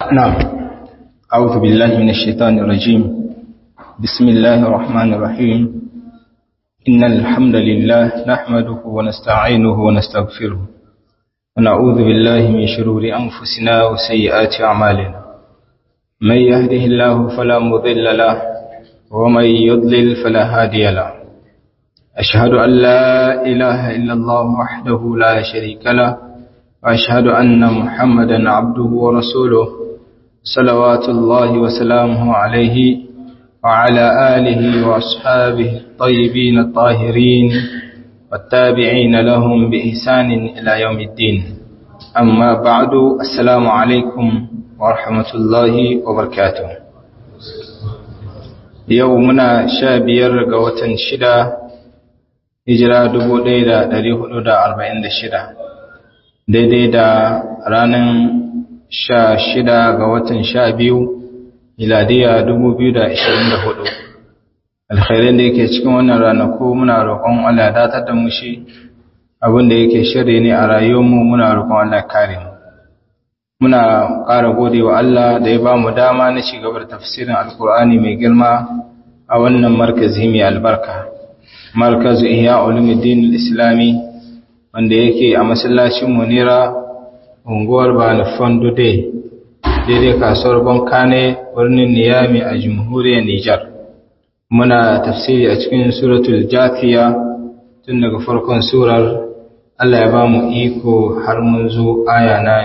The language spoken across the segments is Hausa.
نعم أعوذ بالله من الشيطان الرجيم بسم الله الرحمن الرحيم إن الحمد لله نحمده ونستعينه ونستغفره ونعوذ بالله من شرور أنفسنا وسيئات أعمالنا من يهده الله فلا مضل له ومن يضلل فلا هادي له أشهد أن لا إله إلا الله وحده لا شريك له وأشهد أن محمدا عبده ورسوله صلوات الله وسلامه عليه وعلى آله وأصحابه الطيبين الطاهرين والتابعين لهم بإحسان إلى يوم الدين أما بعد السلام عليكم ورحمة الله وبركاته يومنا شابير قوة شدة hijira dubu ɗaya da ɗari hudu da arba'in da shida daidai da ranar sha shida ga watan sha biyu miladiya dubu biyu da ashirin da hudu alkhairin da yake cikin wannan ranaku muna roƙon Allah datar da mu shi abin da yake shirye ne a rayuwarmu muna roƙon Allah kare mu muna ƙara gode wa Allah da ya ba mu dama na ci gaba da tafsirin alkur'ani mai girma a wannan markazi mai albarka markazu ihya ulumuddin islami wanda yake a masallacin munira unguwar bani fondo day daidai kasuwar bankane birnin niyami a jamhuriyar nijar muna tafsiri a cikin suratul jathiya tun daga farkon surar allah ya ba mu iko har mun zo aya na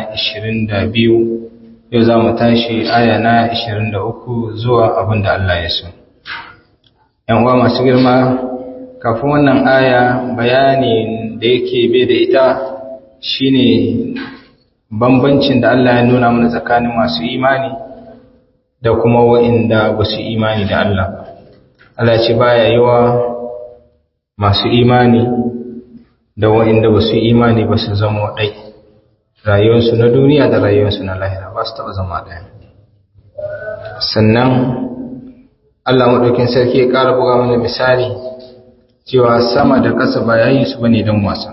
22 yau za mu tashi aya na 23 zuwa abin da allah ya so yan uwa masu girma kafin wannan aya bayanin da yake bai da ita shine bambancin da Allah ya nuna mana tsakanin masu imani da kuma wa'inda ba su imani da Allah Allah ce baya yawa masu imani da wa'inda ba su imani ba su zama ɗai rayuwarsu na duniya da rayuwarsu na lahira ba su taɓa zama ɗaya sannan Allah maɗaukin sarki ya ƙara buga mana misali cewa sama da ƙasa ba yayi su bane don wasa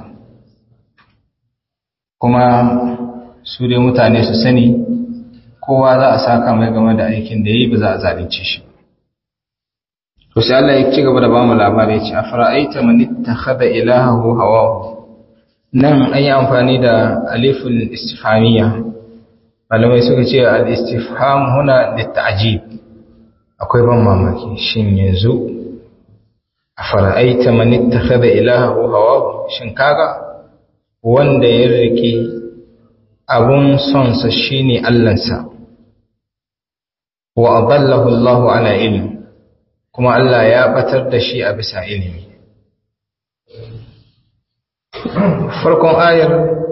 kuma su dai mutane su sani kowa za a saka mai game da aikin da yi ba za a zalunce shi to sai Allah ya ci gaba da bamu labari ya ce afara'aita man ittakhadha ilahahu hawahu nan an yi amfani da aliful istifhamiyya malamai suka ce al-istifham huna lit-ta'jib akwai ban mamaki shin yanzu a fara'aita manitta kada ilahahu hawa shin kaga wanda ya rike abun sonsa shine allansa wa adallahu Allah ala ilmi kuma Allah ya batar da shi a bisa ilimi farkon ayar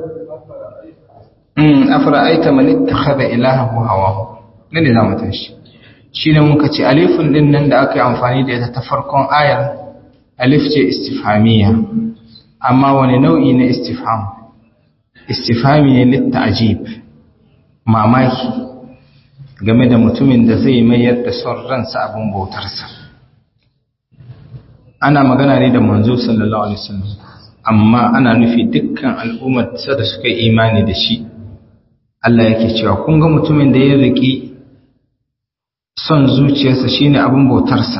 mm afara'aita manitta kada ilahahu hawa ne za mu tashi shine muka ce alifun din nan da aka yi amfani da ita ta farkon ayar alif ce istifhamiya amma wani nau'i na istifham istifhami ne litta'jib mamaki game da mutumin da zai mayar da son ransa abin bautarsa ana magana ne da manzo sallallahu alaihi wasallam amma ana nufi dukkan al'ummar da suka imani da shi Allah yake cewa kun ga mutumin da ya riki son zuciyarsa shine abin bautarsa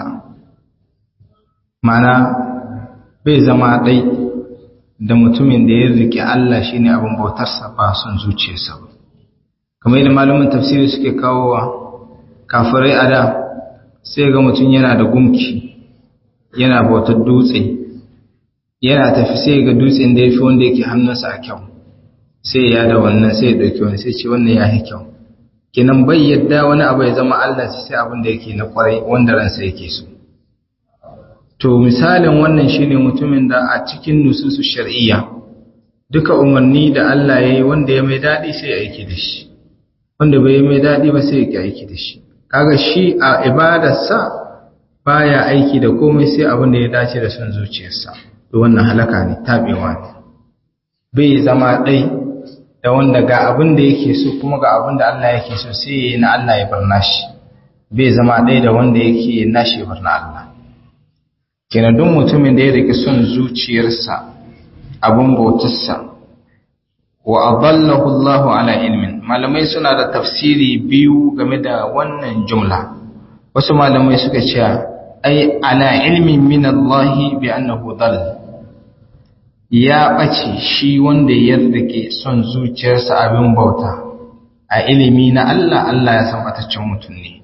mana bai zama ɗai da mutumin da ya riƙe Allah shi ne abin bautarsa ba son zuciyarsa ba kamar yadda malamin tafsiri suke kawowa kafirai a da sai ga mutum yana da gumki yana bautar dutse yana tafi sai ga dutsen da ya fi wanda yake hannunsa a kyau sai ya da wannan sai ya ɗauki wani sai ce wannan ya fi kyau kenan bai yadda wani abu ya zama Allah sai abin da yake na kwarai wanda ransa yake so To misalin wannan shine mutumin da a cikin nususu shar'iyya duka umarni da Allah ya yi wanda ya mai daɗi sai ya aiki da shi, wanda bai mai daɗi ba sai ya ki aiki da shi. Kaga shi a ibadarsa baya aiki da komai sai abin da ya dace da son zuciyarsa, to wannan halaka ne, taɓewa ne. Bai zama ɗai da wanda ga abin da yake so kuma ga abin da Allah yake so sai ya yi na Allah ya bar nashi. Bai zama ɗai da wanda yake nashi ya bar na Allah. kenan duk mutumin da ya rike son zuciyarsa abin bautarsa wa adallahu Allahu ala ilmin malamai suna da tafsiri biyu game da wannan jumla wasu malamai suka ce ai ala ilmin min Allah bi annahu dal ya bace shi wanda ya rike son zuciyarsa abin bauta a ilimi na Allah Allah ya san bataccen mutum ne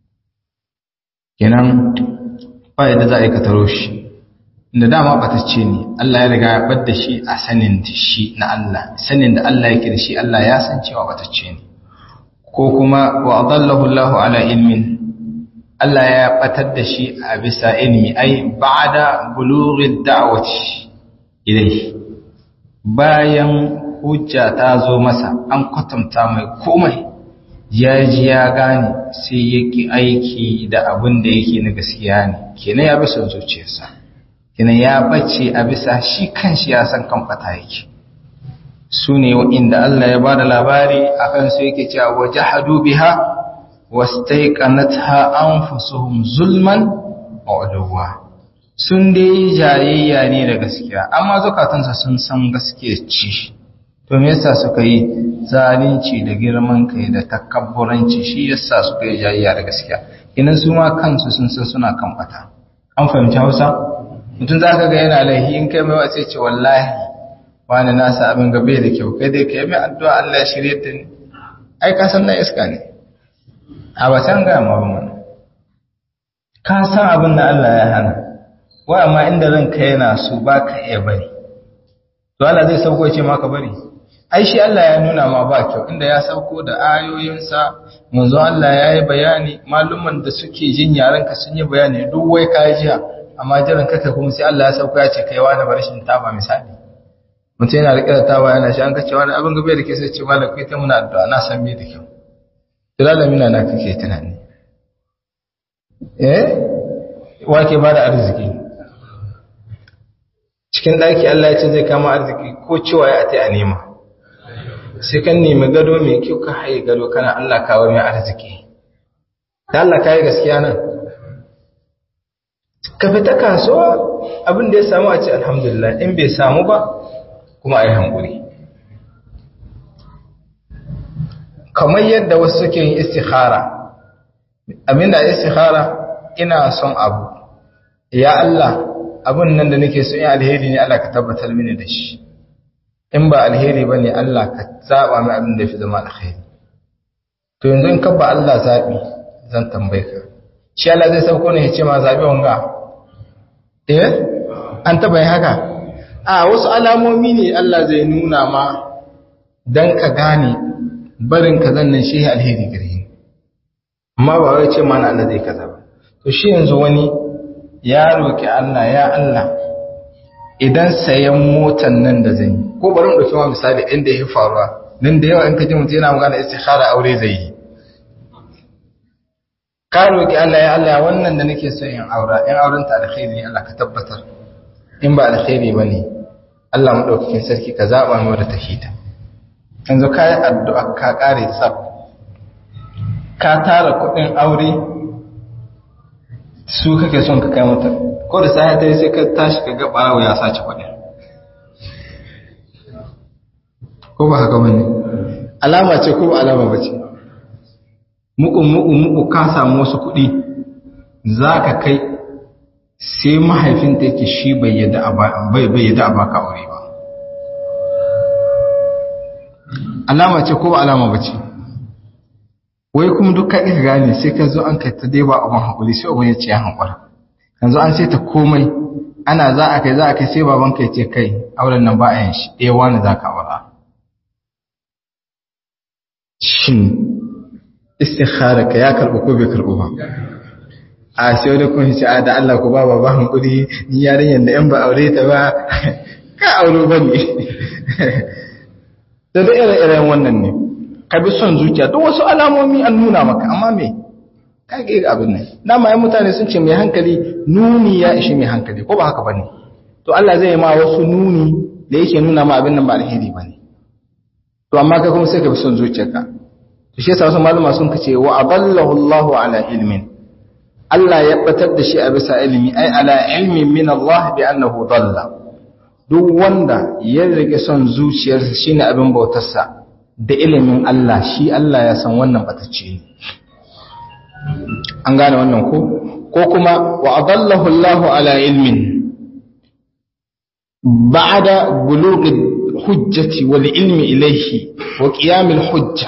kenan ba yadda za a yi ka taro shi da dama batacce ne Allah ya riga ya bar da shi a sanin da shi na Allah sanin da Allah yake da shi Allah ya san cewa batacce ne ko kuma wa adallahu Allah ala ilmin Allah ya batar da shi a bisa ilmi ai ba'da bulughi da'wati ilayhi bayan hujja ta zo masa an kwatanta mai komai ya ji ya gane sai yake aiki da abin da yake na gaskiya ne kenan ya bi son zuciyarsa kenan ya bace a bisa shi kanshi ya san kan fata yake su ne inda Allah ya bada labari akan su yake cewa wajahadu biha wastaiqanatha anfusuhum zulman wa udwa sun dai jayayya ne da gaskiya amma zukatansa sun san gaskiya ce to me yasa suka yi zalunci da girman kai da takabburanci shi yasa suka yi jayayya da gaskiya kinan su ma kansu sun san suna kan fata an fahimci Hausa mutum za ka ga yana laihi in kai mai wace ce wallahi wani nasa abin gabe da kyau kai dai ka yi mai addu'a Allah ya shirye ta ne ai ka san na iska ne a wacan ga ma ba mana ka san abin da Allah ya hana wa amma inda ranka yana so ba ka iya bari to Allah zai sauko ce maka bari ai shi Allah ya nuna ma ba kyau inda ya sauko da ayoyinsa manzo Allah ya yi bayani malumman da suke jin yaranka sun yi bayani duk wai ka jiya amma jiran kaka kuma sai Allah ya sauko ya ce kai wani barshin taba misali mutum yana rike da taba yana shi an kace wani abin gabe da ke sai ce malam kai ta muna addu'a na san me da kyau tilalan mina na kake tunani eh wake ba da arziki cikin daki Allah ya ce zai kama arziki ko cewa ya ate a nema sai kan nemi gado mai kyau ka haye gado kana Allah kawo mai arziki da Allah kai gaskiya nan ka fita kasuwa abin da ya samu a ce alhamdulillah in bai samu ba kuma a yi hankuri kamar yadda wasu suke yin istikhara abinda istikhara ina son abu ya Allah abin nan da nake so in alheri ne Allah ka tabbatar mini da shi in ba alheri ba ne Allah ka zaɓa mai abin da fi zama alheri to yanzu in kabba Allah zaɓi zan tambaye ka shi Allah zai sauko ne ya ce ma zaɓi wanga eh an taba yi haka a wasu alamomi ne Allah zai nuna ma dan ka gane barin ka zannan shi alheri gare ni amma ba wai ce mana Allah zai kaza ba to shi yanzu wani ya roki Allah ya Allah idan sayan motan nan da zan yi ko bari mu dauki ma misali inda ya faruwa nan da yawa in ka ji mutum yana magana istikhara aure zai yi ka roki Allah ya Allah wannan da nake so in aura in auren ta alkhairi ne Allah ka tabbatar in ba alkhairi bane Allah madaukakin sarki ka zaba mu da tahita yanzu ka yi addu'a ka kare tsab ka tara kudin aure su kake son ka kai mata ko da sai ta sai ka tashi ka ga barawo ya sace kudin ko ba haka bane alama ce ko ba alama bace muku muku muku ka samu wasu kuɗi za ka kai sai mahaifinta yake shi bai yadda a baka aure ba alama ce ko ba alama ba ce wai kuma duk ka ka gane sai ka zo an kai ta dai ba abin haƙuri sai abin ya ce ya haƙura yanzu an sai ta komai ana za a kai za a kai sai baban kai ce kai auren nan ba a yin shi ɗaya wani za ka aura shin istikhara ka ya karɓi ko bai karɓi ba a sai wani kun ce a da Allah ku ba ba ba hankuri ni yarinyar da yan ba aure ta ba ka auro ba ne da da ire-iren wannan ne ka bi son zuciya duk wasu alamomi an nuna maka amma me ka ga abin nan dama yan mutane sun ce mai hankali nuni ya ishi mai hankali ko ba haka bane to Allah zai ma wasu nuni da yake nuna ma abin nan ba alheri bane to amma kai kuma sai ka bi son zuciyarka to shi yasa wasu malama sun kace wa adallahu Allahu ala ilmin Allah ya batar da shi a bisa ilimi ai ala ilmin min Allah bi annahu dalla duk wanda ya rike son zuciyarsa shine abin bautarsa da ilimin Allah shi Allah ya san wannan batacce ne an gane wannan ko ko kuma wa adallahu Allahu ala ilmin ba'da bulughi hujjati wal ilmi ilayhi wa qiyam al hujja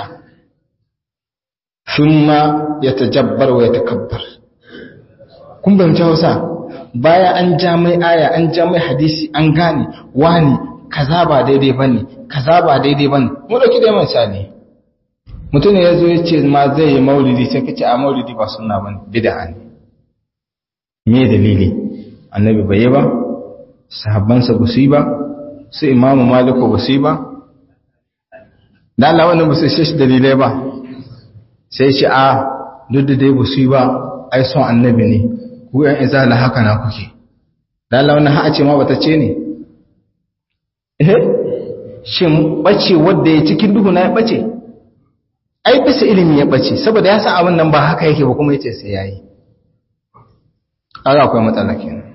thumma yatajabbar wa yatakabbar kun bayyana Hausa baya an ja mai aya an ja mai hadisi an gane wani kaza ba daidai bane kaza ba daidai bane mu dauki da misali mutum ne yazo ya ce ma zai yi maulidi sai kace a maulidi ba sunna bane bid'a ne me dalili annabi bai yi ba sahabbansa ba su yi ba su imamu maliku ba su yi ba da Allah wannan ba su shi dalilai ba sai shi a duk da dai ba su yi ba ai son annabi ne ku yan izala haka na kuke da Allah wannan ha ce ma bata ce ne eh shin bace wanda ya cikin duhu na ya bace ai bisa ilimi ya bace saboda ya san abin nan ba haka yake ba kuma yace sai yayi kaga akwai matsala kenan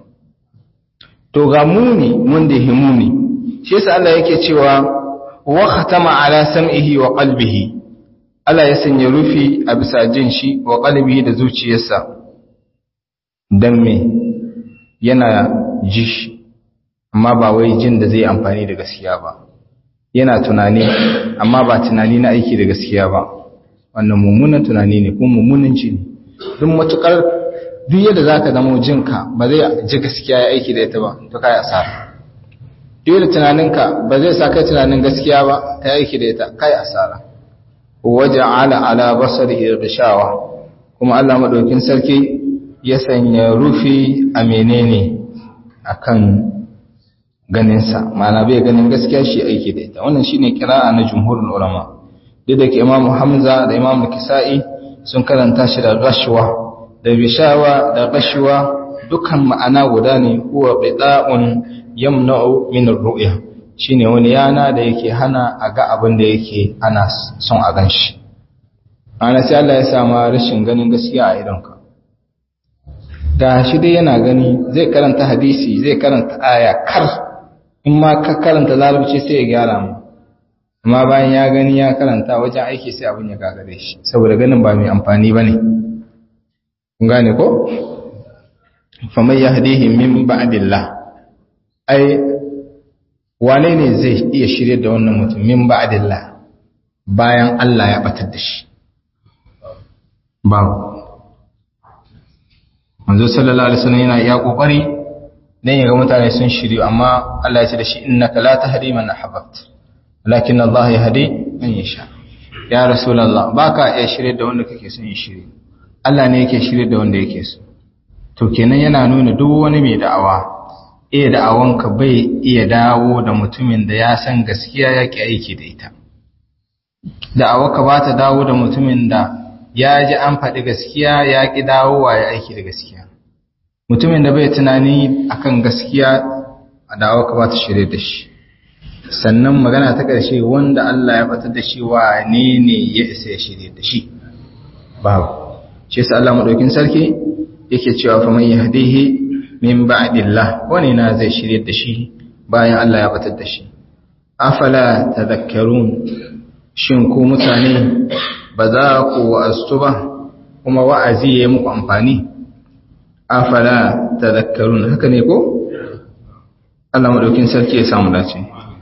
to ga muni wanda ya muni shi yasa Allah yake cewa wa khatama ala sam'ihi wa qalbihi Allah ya sanya rufi a bisa jin shi wa qalbihi da zuciyarsa dan me yana ji shi amma ba wai jin da zai amfani da gaskiya ba yana tunani amma ba tunani na aiki da gaskiya ba wannan mummunan tunani ne kuma mummunan ji ne duk matukar duk yadda zaka zama jinka ba zai ji gaskiya ya aiki da ita ba to kai asara duk da tunaninka ba zai sa kai tunanin gaskiya ba ta aiki da ita kai asara waja'ala ala basarihi ghishawa kuma Allah madaukin sarki ya sanya rufi a menene akan ganinsa ma'ana bai ganin gaskiya shi aiki da ita wannan shine kira'a na jumhurul ulama duk da ke Imam Hamza da Imam Kisa'i sun karanta shi da rashwa da bishawa da rashwa dukan ma'ana guda ne huwa bida'un yamna'u min ar-ru'ya shine wani yana da yake hana a ga abin da yake ana son a ganshi ana sai Allah ya sama rashin ganin gaskiya a idonka da shi dai yana gani zai karanta hadisi zai karanta aya kar in ma ka karanta larabci sai ya gyara mu amma bayan ya gani ya karanta wajen aiki sai abin ya gagare shi saboda ganin ba mai amfani ba ne kun gane ko faman yahdihi min ba'dillah ai wane ne zai iya shirye da wannan mutum min ba'dillah bayan Allah ya batar da shi babu manzo sallallahu alaihi wasallam yana iya kokari dan yaga mutane sun shiryu amma Allah ya ce da shi innaka la tahdi man ahbabt walakin Allah yahdi man yasha ya rasulullah baka iya shirye da wanda kake son ya shirye Allah ne yake shirye da wanda yake so to kenan yana nuna duk wani mai da'awa iya da'awanka bai iya dawo da mutumin da ya san gaskiya yake aiki da ita da'awarka ba ta dawo da mutumin da ya ji an faɗi gaskiya ya ƙi dawowa ya aiki da gaskiya mutumin da bai tunani akan gaskiya a dawo ka ba ta shirye da shi sannan magana ta ƙarshe wanda Allah ya batar da shi wa ne ne ya isa ya shirye da shi babu shi yasa Allah madaukin sarki yake cewa fa man yahdihi min ba'dillah wani na zai shirye da shi bayan Allah ya batar da shi afala tadhakkarun shin ku mutane ba za ku wa'astu ba kuma wa'azi ya yi muku amfani afala tadhakkarun haka ne ko Allah madaukin sarki ya samu dace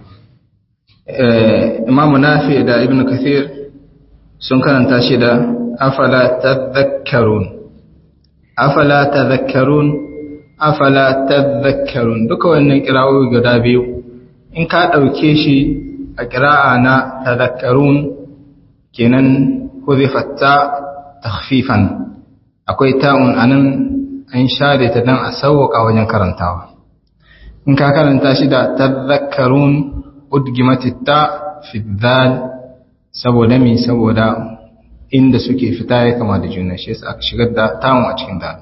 Imam Nafi da Ibn Kathir sun karanta shi da afala tadhakkarun afala tadhakkarun afala tadhakkarun duka wannan kirawoyi guda biyu in ka dauke shi a kira'a na tadhakkarun kenan huzifatta takhfifan akwai ta'un anan an share ta dan a sauwaka wajen karantawa in ka karanta shi da tadhakkarun udgimatit ta fi dhal saboda me saboda inda suke fita ya kama da juna shi yasa aka shigar da ta'un a cikin dal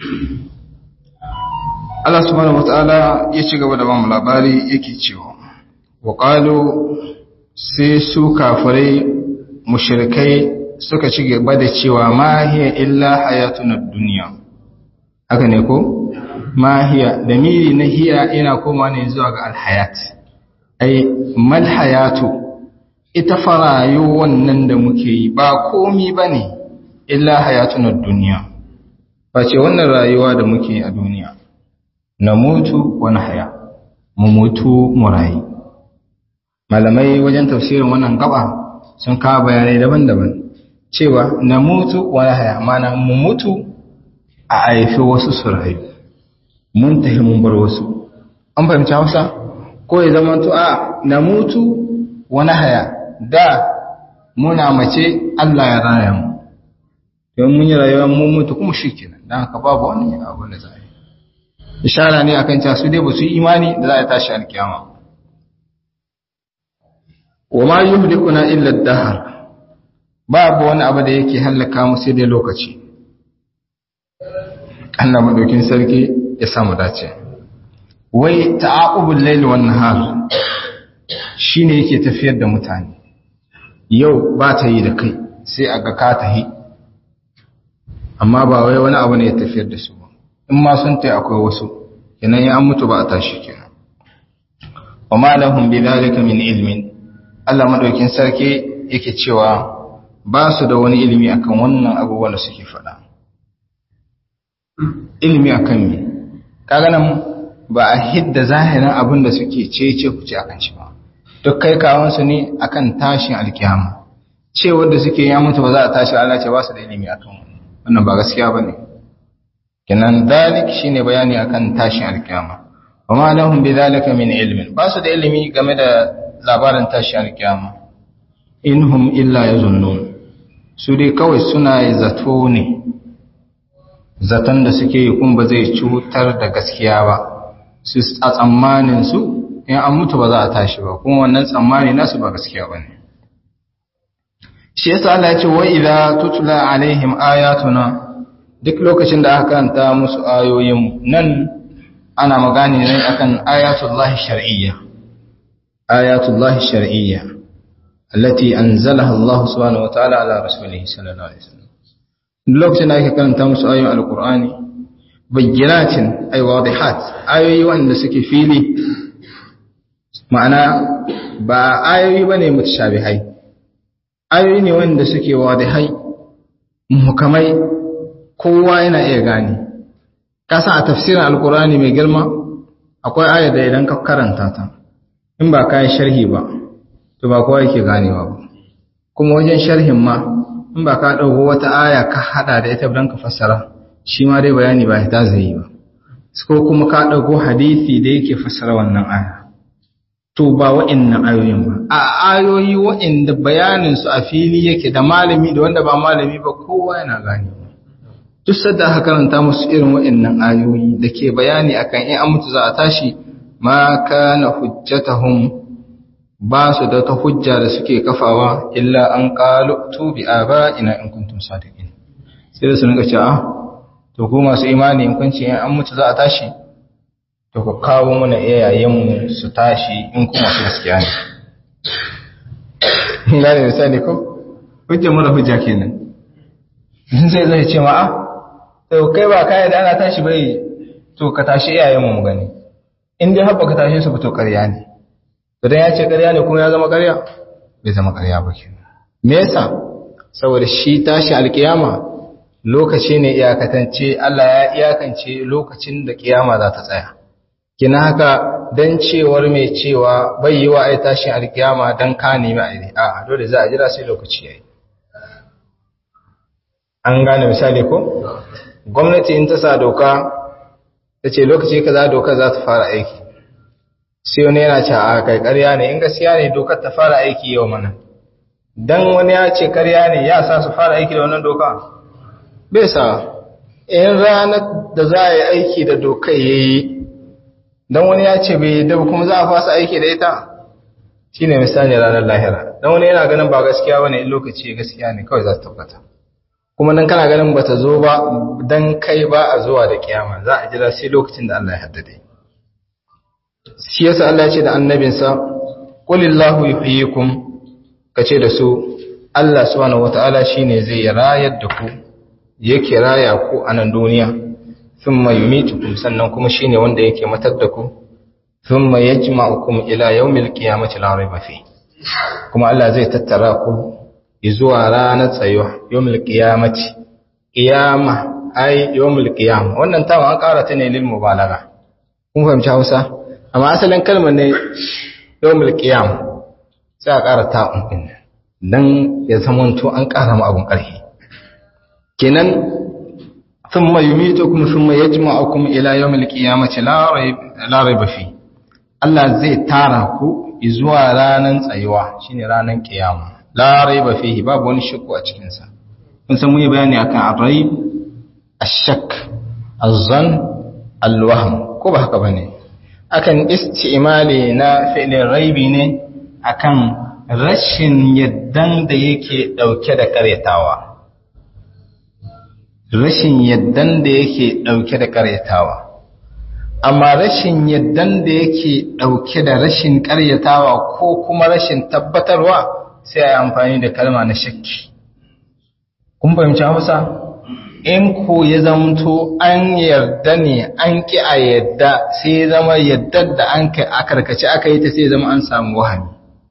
Allah subhanahu wataala ya ci gaba da bamu labari yake cewa wa qalu sai su kafirai mushrikai suka ci gaba da cewa ma hiya illa hayatuna dunya haka ne ko ma hiya da miri na hiya yana koma ne zuwa ga alhayat ai mal hayatu ita farayo wannan da muke yi ba komi bane illa hayatun duniya face wannan rayuwa da muke a duniya na mutu wani haya mu mutu mu rayu malamai wajen tafsirin wannan gaba sun kawo bayanai daban-daban cewa na mutu wani haya mana mu mutu a haifi wasu su rayu mun tafi mun bar wasu an fahimci hausa ko ya zama to a na mutu wani haya da muna mace Allah ya raya mu don mun yi rayuwa mun mutu kuma shi kenan don haka babu wani abu da za a yi ishara ne akan cewa su dai ba su yi imani da za a tashi alkiyama wa ma yuhlikuna illa ad-dahr babu wani abu da yake hallaka mu sai dai lokaci Allah madaukin sarki ya samu dace wai ta'aqubul layli wan nahar shine yake tafiyar da mutane yau ba ta yi da kai sai aga ka tahi amma ba wai wani abu ne ya tafiyar da su ba in ma sun tai akwai wasu kenan ya an mutu ba a tashi kenan wa ma lahum bidhalika min ilmin Allah madaukin sarki yake cewa ba su da wani ilimi akan wannan abubuwan da suke faɗa ilimi akan me kaga nan ba a hidda zahirin abin da suke cece ku ce akan shi ba duk kai kawon su ne akan tashin alkiyama ce wanda suke ya mutu ba za a tashi Allah ce ba su da ilimi akan wannan ba gaskiya bane kenan dalik shine bayani akan tashin alkiyama wa ma lahum bidhalika min ilmin ba su da ilimi game da labarin tashin alkiyama inhum illa yazunnun su dai kawai suna zato ne zaton da suke yi kun ba zai cutar da gaskiya ba su a tsammanin su in an mutu ba za a tashi ba kuma wannan tsammani nasu ba gaskiya bane shi yasa Allah ya ce wa idza tutla alaihim ayatuna duk lokacin da aka karanta musu ayoyin nan ana magani ne akan ayatullahi shar'iyya ayatullahi shar'iyya allati anzalaha Allah subhanahu wa ta'ala ala rasulihi sallallahu alaihi wasallam lokacin da aka karanta musu ayoyin alqur'ani bayyinatin ay wadihat ayoyi wanda suke fili ma'ana ba ayoyi bane mutashabihai ayoyi ne wanda suke wadihai muhkamai kowa yana iya gane kasa a tafsirin alkurani mai girma akwai aya da idan ka karanta ta in ba ka yi sharhi ba to ba kowa yake ganewa ba kuma wajen sharhin ma in ba ka ɗauko wata aya ka haɗa da ita don ka fassara shi ma dai bayani ba ta zai yi ba ko kuma ka ɗauko hadisi da yake fassara wannan aya to ba wa'annan ayoyin ba a ayoyi wa'anda bayanin su a fili yake da malami da wanda ba malami ba kowa yana gane duk sadda aka karanta musu irin wa'annan ayoyi da ke bayani akan in an mutu za a tashi ma kana hujjatahum ba su da ta hujja da suke kafawa illa an qalu tu bi ina in kuntum sadiqin sai da su rinka cewa to ku masu imani in kun ce in an mutu za a tashi to ku kawo mana iyayenmu su tashi in kuma su gaskiya ne gane misali ko hujja mara hujja kenan zai zai ce ma a to kai ba kai da ana tashi bai to ka tashi iyayenmu mu gani in dai haɓa ka tashi su fito ƙarya ne to dan ya ce ƙarya ne kuma ya zama ƙarya bai zama ƙarya ba kenan me yasa saboda shi tashi alkiyama lokaci ne iyakatance Allah ya iyakance lokacin da kiyama za ta tsaya kina haka dan cewar mai cewa bai yi wa ai tashin alkiyama dan ka nemi ai a dole za a jira sai lokaci yayi an gane misali ko gwamnati in ta sa doka ta ce lokaci kaza doka za ta fara aiki sai wani yana ce a kai ƙarya ne in gaskiya ne dokar ta fara aiki yau mana dan wani ya ce ƙarya ne ya sa su fara aiki da wannan doka bai sa in ranar da za a yi aiki da dokar yayi dan wani ya ce bai da kuma za a fasa aiki da ita shine misali ranar lahira dan wani yana ganin ba gaskiya bane in lokaci gaskiya ne kawai za ta tabbata kuma dan kana ganin bata zo ba dan kai ba a zuwa da kiyama za a jira sai lokacin da Allah ya haddade shi yasa Allah ya ce da annabinsa qulillahu yuhyikum kace da su Allah subhanahu wataala shine zai rayar da ku yake raya ku a nan duniya thumma yumitukum sannan kuma shine wanda yake matar da ku thumma yajma'ukum ila yawmil qiyamati la rayba fi kuma Allah zai tattara ku zuwa ranar tsayuwa yawmil qiyamati qiyama ai yawmil qiyam wannan tawa an ƙara ta ne lil mubalagha kun fahimci Hausa amma asalin kalmar ne yawmil qiyam sai a ƙara ta'un din dan ya zamanto an ƙara mu abun ƙarfi kenan thumma yumitukum thumma yajma'ukum ila yawmil qiyamati la rayb la rayba fi Allah zai tara ku zuwa ranan tsayuwa shine ranan kiyama la rayba fihi babu wani shakku a cikin sa kun san mun yi bayani akan ar-rayb ash-shakk az-zann al-wahm ko ba haka bane akan istimali na fi'lin raibi ne akan rashin yaddan da yake dauke da karyatawa rashin yaddan da yake ɗauke da ƙaryatawa amma rashin yaddan da yake ɗauke da rashin ƙaryatawa ko kuma rashin tabbatarwa sai a yi amfani da kalma na shakki kun fahimci hausa in ko ya zamto an yarda ne an ƙi a yadda sai zama yaddar da an a karkace aka yi ta sai zama an samu wahami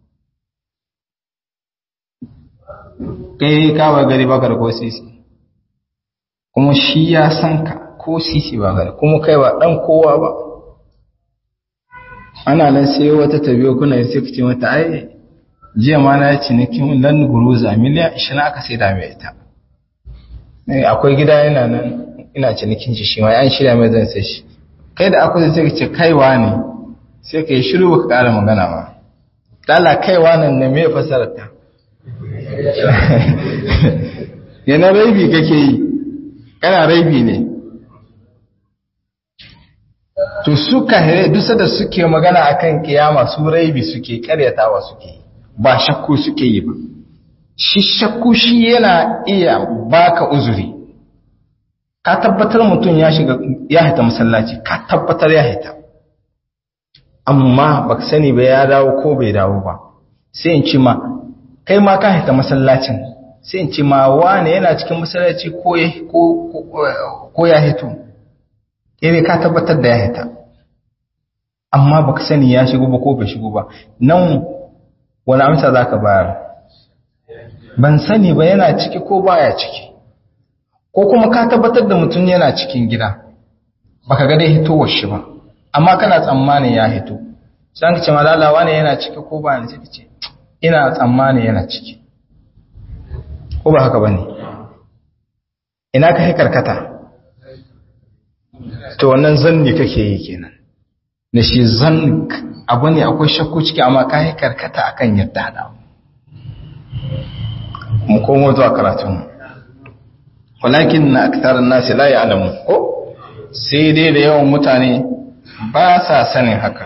kai kawo gari bakar ko sisi kuma shi ya san ka ko sisi ba gari kuma kai ba dan kowa ba ana nan sai wata tabiyo kuna sai ku ce mata ai jiya ma na cinikin lan guruza miliyan 20 aka sai da mai ita akwai gida yana nan ina cinikin shi shi ma an shirya mai zan sai shi kai da akwai sai ka ce kaiwa ne sai ka yi shiru baka kara magana ma dala kaiwa nan ne me fasarar ta yana raibi kake yi kana raibi ne to suka hire duk da suke magana akan kiyama su raibi suke karyatawa suke ba shakku suke yi ba shi shakku shi yana iya baka uzuri ka tabbatar mutum ya shiga ya hita masallaci ka tabbatar ya hita amma baka sani ba ya dawo ko bai dawo ba sai in ci ma kai ma ka hita masallacin sai in ce ma wane yana cikin masallaci ko ya hito ire ka tabbatar da ya hita amma baka sani ya shigo ba ko bai shigo ba nan wani amsa za ka bayar ban sani ba yana ciki ko baya ciki ko kuma ka tabbatar da mutum yana cikin gida baka ga dai hitowar shi ba amma kana tsammanin ya hito sai ka ce malalawa ne yana ciki ko baya ciki ce ina tsammanin yana ciki ko ba haka ba ne ina ka karkata to wannan zanni kake yi kenan da shi zan abu ne akwai shakku ciki amma ka karkata akan yadda da mu komo zuwa karatun walakin na aktar nasi la ya'lamu ko sai dai da yawan mutane ba sa sanin haka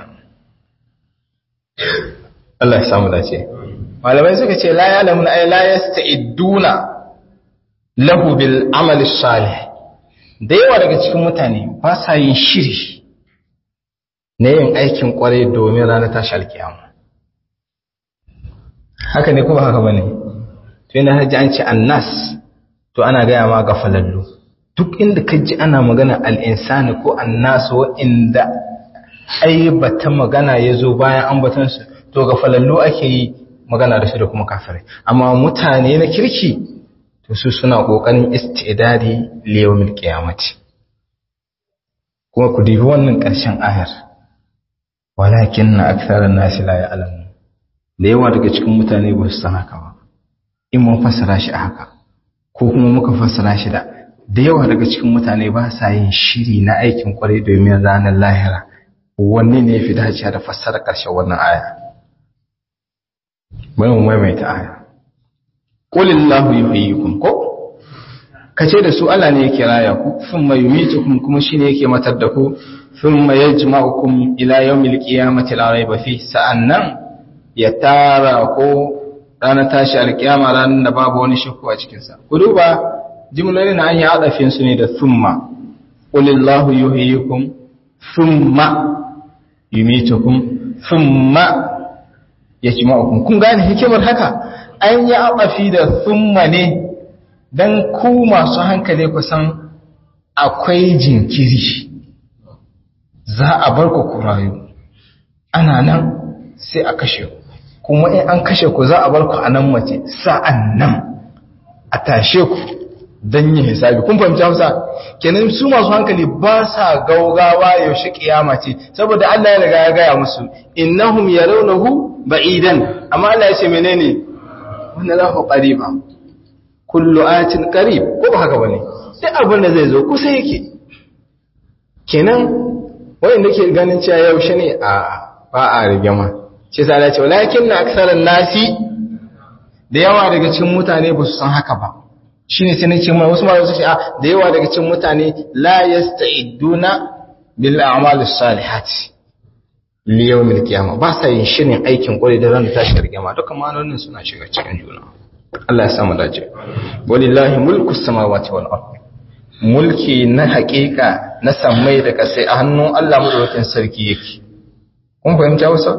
Allah ya samu dace malamai suka ce la ya'lamun ay la yasta'iduna lahu bil amali salih da yawa daga cikin mutane ba sa yin shiri na yin aikin kwarai domin ranar tashi alkiyama haka ne kuma haka bane to yana haji an ce annas to ana gaya ma ga falallu duk inda ka ji ana magana al'insani ko annasu inda aibata magana ya zo bayan ambatansu to ga falallu ake yi magana da su da kuma kafirai amma mutane na kirki to su suna kokarin istidadi liyawmil qiyamati kuma ku dibi wannan ƙarshen ayar walakin na aktharan nasi la ya'lamu da yawa daga cikin mutane ba su san haka ba in mun fassara shi a haka ko kuma muka fassara shi da da yawa daga cikin mutane ba sa yin shiri na aikin kwarai domin ranar lahira wanne ne ya fi dacewa da fassara ƙarshen wannan aya bari mu maimaita aya qulillahu yuhyikum ko kace da su Allah ne yake raya ku thumma yumitukum kuma shine yake matar da ku thumma yajma'ukum ila yawmil qiyamati la rayba fi sa'annan ya tara ko ranar tashi alkiyama ranar da babu wani shakku a cikin sa ku duba jimlolin an yi adafin su ne da thumma qulillahu yuhyikum thumma yumitukum thumma yajma'ukum kun gane hikimar haka an yi abafi da thumma ne dan ku masu hankali ku san akwai jinkiri za a bar ku ku rayu ana nan sai a kashe ku kuma in an kashe ku za a bar ku a nan mace sa'an nan a tashe ku don yin hisabi kun fahimci hausa kenan su masu hankali ba sa gaugawa yaushe kiyama ce saboda Allah ya riga ya gaya musu innahum yarawnahu ba'idan amma Allah ya ce menene wannan lahu qariba kullu ayatin qarib ko ba haka bane duk abin da zai zo kusa yake kenan wanda ke ganin cewa yaushe ne a ba a rigima ce sai Allah ya ce walakin na aksaran nasi da yawa daga cikin mutane ba su san haka ba shine sai nake mai wasu malamu su ce a da yawa daga cikin mutane la yasta'iduna bil a'mal as-salihati li yawm al-qiyamah ba sa yin shirin aikin kwarai da ran da tashi rigima dukkan ma'anonin suna shiga cikin juna Allah ya samu dace walillahi mulku samawati wal ard mulki na haƙiƙa na sammai da ƙasai a hannun Allah madaukakin sarki yake kun fahimta wasa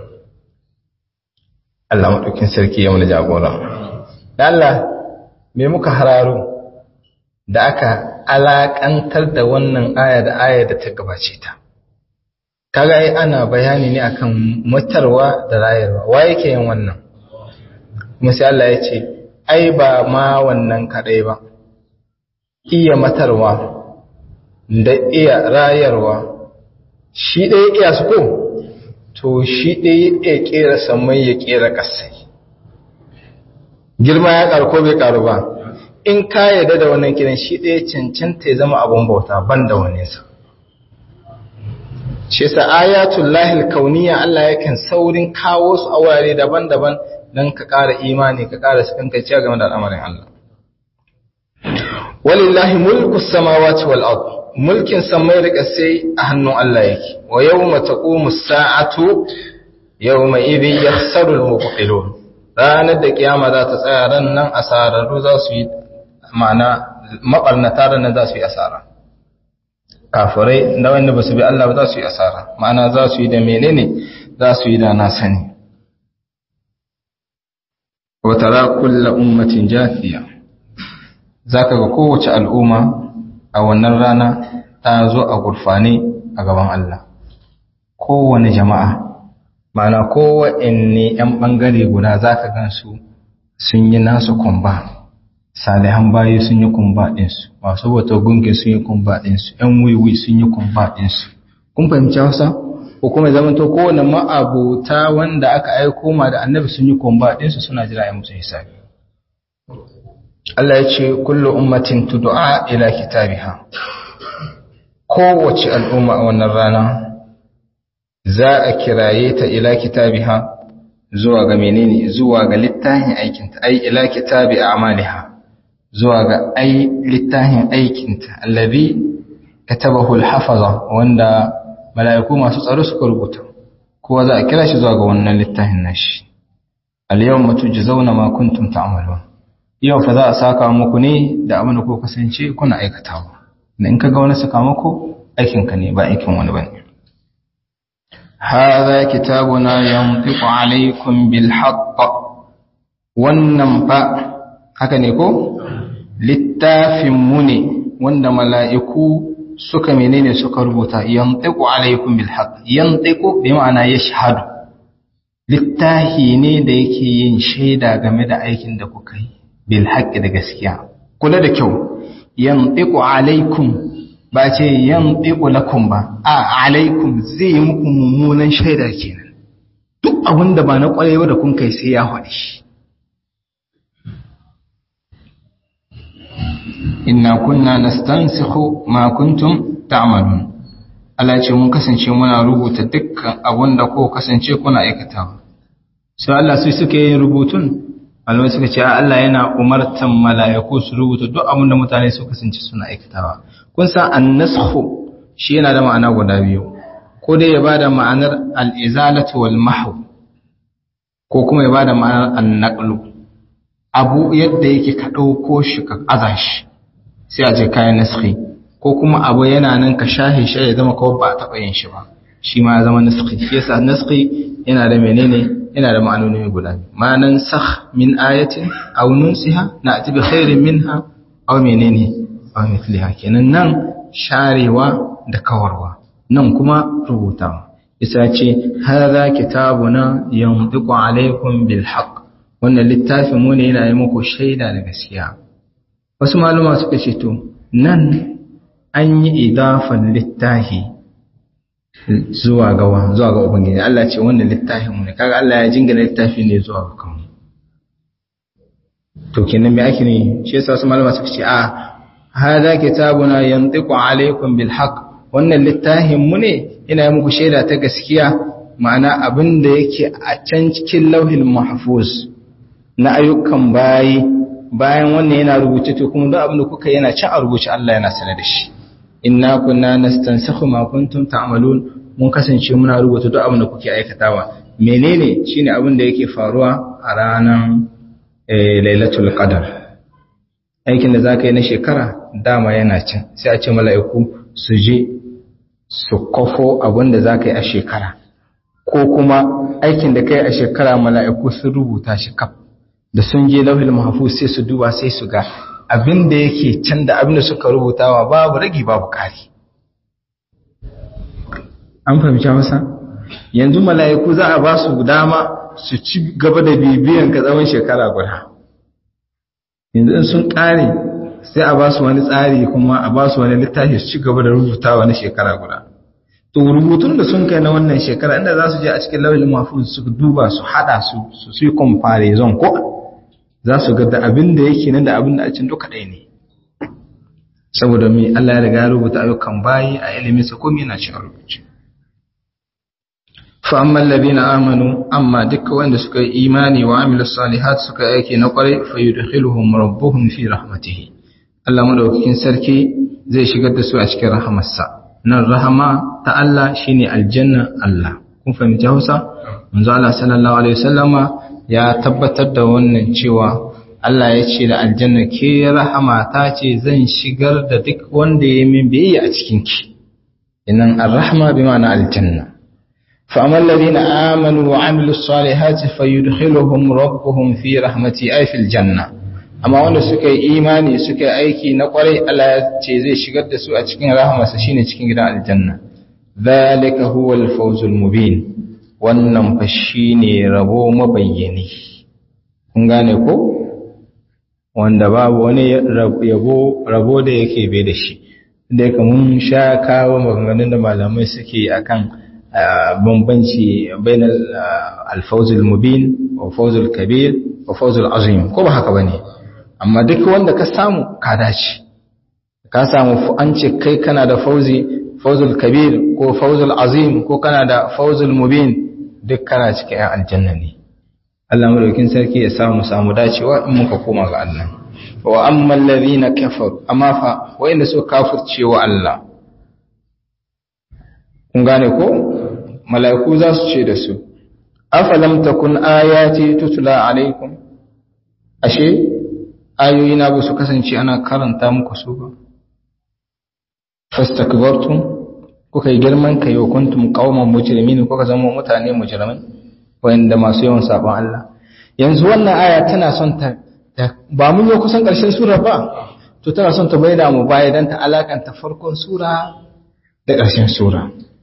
Allah madaukakin sarki ya mana jagora da Allah me muka hararo da aka alakantar da wannan aya da aya da ta gabace ta kaga ai ana bayani ne akan mutarwa da rayarwa wa yake yin wannan kuma sai Allah ya ce ai ba ma wannan kadai ba iya matarwa da iya rayarwa shi ɗaya iya su ko to shi ɗaya iya ƙera samai ya ƙera ƙasai girma ya ƙaru ko bai ƙaru ba in ka yarda da wannan kiran shi ɗaya cancanta ya zama abun bauta ban da wani sa shi yasa ayatul lahil kauniya Allah yakan saurin kawo su a wurare daban-daban don ka ƙara imani ka ƙara sakankaciya game da al'amarin Allah walillahi mulku samawati wal ard mulkin samai da ƙasai a hannun Allah yake wa yawma taqumu as-sa'atu yawma idhin yakhsaru al-mubtilun ranar da kiyama za ta tsaya ran nan asararru za su yi ma'ana mabarnata ran nan za su yi asara kafirai da wanda ba su bi Allah ba za su yi asara ma'ana za su yi da menene za su yi da na sani wa tara kullu ummatin jafiya zaka ga kowace al'umma a wannan rana ta zo a gurfane a gaban Allah kowane jama'a mana kowanne ‘yan ɓangare guda za ka gansu sun yi nasu kumba salihan bayi sun yi kumba ɗinsu masu wata gungi sun yi kumba ɗinsu ‘yan wiwi sun yi kumba ɗinsu kun fahimci hausa ko kuma zama to kowane ma'abuta wanda aka aiko ma da annabi sun yi kumba ɗinsu suna jira ya musu hisabi Allah ya ce kullu ummatin tud'a ila kitabiha kowace al'umma a wannan rana za a kiraye ta ila kitabiha zuwa ga menene zuwa ga littafin aikinta ai ila kitabi a'maliha zuwa ga ai littafin aikinta allazi katabahu al-hafaza wanda mala'iku masu tsaro suka rubuta kowa za a kira shi zuwa ga wannan littafin nashi al-yawma tujzauna ma kuntum ta'malun yau fa za a saka muku ne da abin da ku kasance kuna aikatawa in ka ga wani sakamako aikinka ne ba aikin wani bane هذا كتابنا ينطق عليكم بالحق wannan fa haka ne ko littafin mu ne wanda mala'iku suka menene suka rubuta yantiqu alaikum bil haqq yantiqu bi ma'ana yashhadu littafi ne da yake yin shaida game da aikin da kuka yi bil haqq da gaskiya kula da kyau yantiqu alaikum ba ce yan ɗiƙo lakum ba a alaikum zai yi muku mummunan shaida kenan duk abin da ba na ƙwarewa da kun kai sai ya haɗe shi inna kunna nastansikhu ma kuntum ta'malun Allah ce mun kasance muna rubuta dukkan abin da ko kasance kuna aikatawa sai Allah sai suka yi rubutun Allah suka ce Allah yana umartan mala'iku su rubuta duk abin da mutane su kasance suna aikatawa kun san annashu shi yana da ma'ana guda biyu ko dai ya bada ma'anar al-izalatu wal mahw ko kuma ya bada ma'anar an-naqlu abu yadda yake ka dauko shi ka aza shi sai a je kayan naskhi ko kuma abu yana nan ka shahe shi ya zama kawai ba a taɓa yin shi ba shi ma ya zama naskhi shi yasa naskhi yana da menene yana da ma'anoni guda biyu ma'anan sakh min ayatin aw nunsiha na'ti bi khairin minha aw menene aw mithliha kenan nan sharewa da kawarwa nan kuma rubutawa isa ce hadha kitabuna yantiqu alaykum bil haqq wannan littafin mu ne yana yi muku shaida da gaskiya wasu maluma suka ce to nan an yi idafan littafi zuwa ga zuwa ga ubangiji Allah ce wannan littafin mu ne kaga Allah ya jingina littafi ne zuwa ga kanmu to kenan me ake ne shi yasa wasu malama suka ce a hada kitabuna yantiqu alaykum bil haqq wannan littafin mu ne ina yi muku shaida ta gaskiya ma'ana abin da yake a can cikin lauhin mahfuz na ayyukan bayi bayan wannan yana rubuce to kuma duk abin da kuka yana can a rubuce Allah yana sanar da shi inna kunna nastansakhu ma kuntum ta'malun mun kasance muna rubuta duk abin da kuke aikatawa menene shine abin da yake faruwa a ranar lailatul qadar aikin da zaka yi na shekara dama yana can sai a ce mala'iku su je su kofo abin da zaka yi a shekara ko kuma aikin da kai a shekara mala'iku sun rubuta shi kaf da sun je lauhil mahfuz sai su duba sai su ga abin da yake can da abin da suka rubutawa babu ragi babu kari an fahimci masa yanzu mala'iku za a ba su dama su ci gaba da bibiyan ka tsawon shekara guda yanzu in sun kare sai a ba su wani tsari kuma a ba su wani littafi su ci gaba da rubutawa na shekara guda to rubutun da sun kai na wannan shekara inda za su je a cikin lauhin mahfuz su duba su hada su su yi comparison ko za su ga da abin da yake nan da abin da a cin duka ɗaya ne saboda mai Allah ya riga rubuta ayyukan bayi a ilimin sa komai yana cin rubuce fa amma alladhina amanu amma dukkan wanda suka yi imani wa amilu salihat suka yi aiki na kwarai fa yudkhiluhum rabbuhum fi rahmatihi Allah madaukakin sarki zai shigar da su a cikin rahamarsa nan rahama ta Allah shine aljanna Allah kun fahimci Hausa manzo Allah sallallahu alaihi wasallama ya tabbatar da wannan cewa Allah ya ce da aljanna ke rahama ta ce zan shigar da duk wanda ya min biyayya a cikin ki inan arrahma bi ma'ana aljanna fa amal ladina amanu wa amilus salihati fayudkhiluhum rabbuhum fi rahmati ay fil janna amma wanda suka yi imani suka yi aiki na kwarai Allah ya ce zai shigar da su a cikin rahamarsa shine cikin gidan aljanna zalika huwal fawzul mubin wannan fa shine rabo mabayyani kun gane ko wanda babu wani yabo rabo da yake bai da shi da yake mun sha kawo maganganun da malamai suke akan bambanci bainal alfawzul mubin wa fawzul kabir wa fawzul azim ko ba haka bane amma duk wanda ka samu ka dace ka samu an ce kai kana da fauzi fawzul kabir ko fawzul azim ko kana da fawzul mubin duk kana cikin ‘yan aljanna ne. Allah madaukin sarki ya samu samu dacewa in muka koma ga Allah. Wa amman ladhina kafar amma fa wa'inda suka kafirce wa Allah. Kun gane ko? Mala'iku za su ce da su, afalam takun ayati tutula alaikum. Ashe ayoyina ba su kasance ana karanta muku su ba. Fastakbartum kuka yi girman kai wa kuntum qauman mujrimin kuka zama mutane mujrimai wanda masu yawan sabon Allah yanzu wannan aya tana son ta ba mun yi kusan karshen sura ba to tana son ta bayyana mu baya dan ta alakanta farkon sura da karshen sura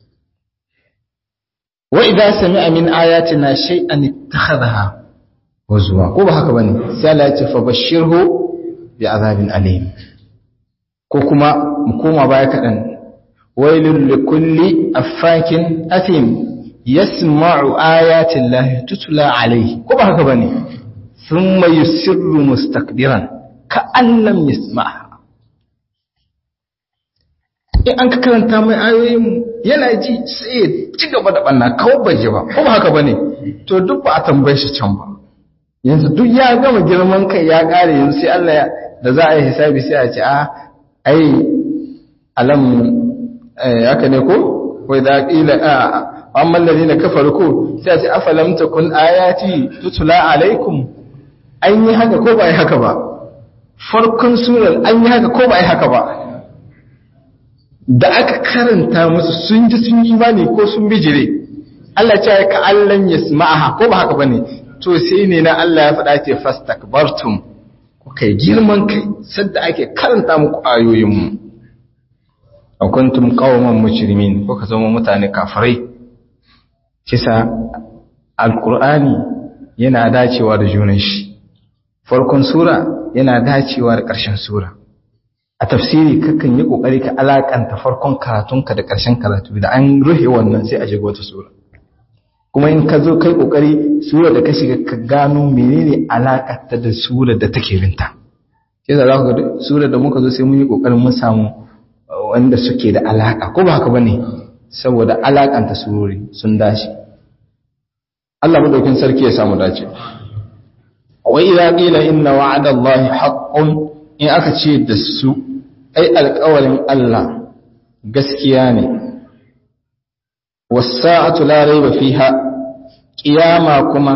wa idza sami'a min ayatina shay'an ittakhadha wazwa ko ba haka bane sai Allah ya ce fa bashirhu bi azabin alim ko kuma mu koma baya kadan ويل لكل أفاك أثيم يسمع آيات الله تتلى عليه كما هكذا ثم يسر مستكبرا كأن لم يسمعها in an ka karanta mai ayoyin yana ji sai ya ci gaba da banna kawai bai ji ba kuma haka bane to duk ba a tambaye shi can ba yanzu duk ya gama girman kai ya kare yanzu sai Allah da za a yi hisabi sai a ce a ai alam haka ne ko wai da ƙila a amma lalina kafaru ko sai a ce afalam takun ayati tutula alaikum an yi haka ko ba yi haka ba farkon surar an yi haka ko ba yi haka ba da aka karanta musu sun ji sun yi imani ko sun bijire Allah ce ka allan yasma'aha ko ba haka bane to sai ne na Allah ya faɗa ce fastakbartum kuka yi girman kai sadda ake karanta muku ayoyinmu a kuntum qauman mujrimin kuka zama mutane kafirai kisa alqur'ani yana dacewa da junan shi farkon sura yana dacewa da ƙarshen sura a tafsiri kakan yi kokari ka alakanta farkon karatunka da ƙarshen karatu da an ruhe wannan sai a shiga wata sura kuma in ka zo kai kokari sura da ka shiga ka gano menene alakarta da sura da take binta sai da za ku ga sura da muka zo sai mun yi kokarin mun samu wanda suke da alaka ko ba haka bane saboda alakanta surori sun dace Allah madaukin sarki ya samu dace wa idza qila inna wa'ada Allahi haqqun in aka ce da su ai alƙawarin Allah gaskiya ne was-sa'atu la rayba fiha kiyama kuma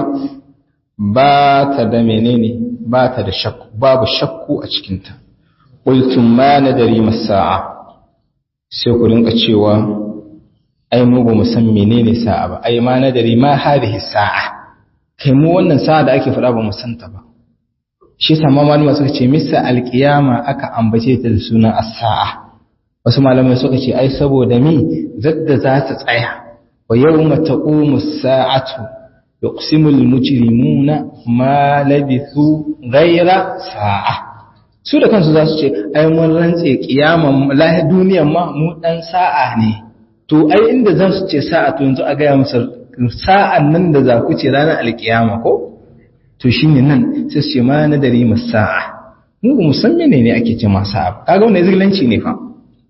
ba ta da menene ba ta da shakku babu shakku a cikinta qultum ma nadari masa'a sai ku rinka cewa ai mu ba mu san menene sa'a ba ai ma nadari ma hadhihi sa'a kai mu wannan sa'a da ake faɗa ba mu san ta ba shi yasa ma malama suka ce misa alqiyama aka ambace ta da sunan as-sa'a wasu malamai suka ce ai saboda mi zadda za ta tsaya wa yawma taqumu as-sa'atu yuqsimu al-mujrimuna ma labithu ghayra sa'a su da kansu za su ce ai mun rantse kiyaman lahi duniyan ma mu dan sa'a ne to ai inda zan su ce sa'a to yanzu a gaya musu sa'an nan da za ku ce ranar alkiyama ko to shine nan sai su ce ma na dare mu sa'a mu ba mu san menene ake ce ma sa'a kaga wannan zigilanci ne fa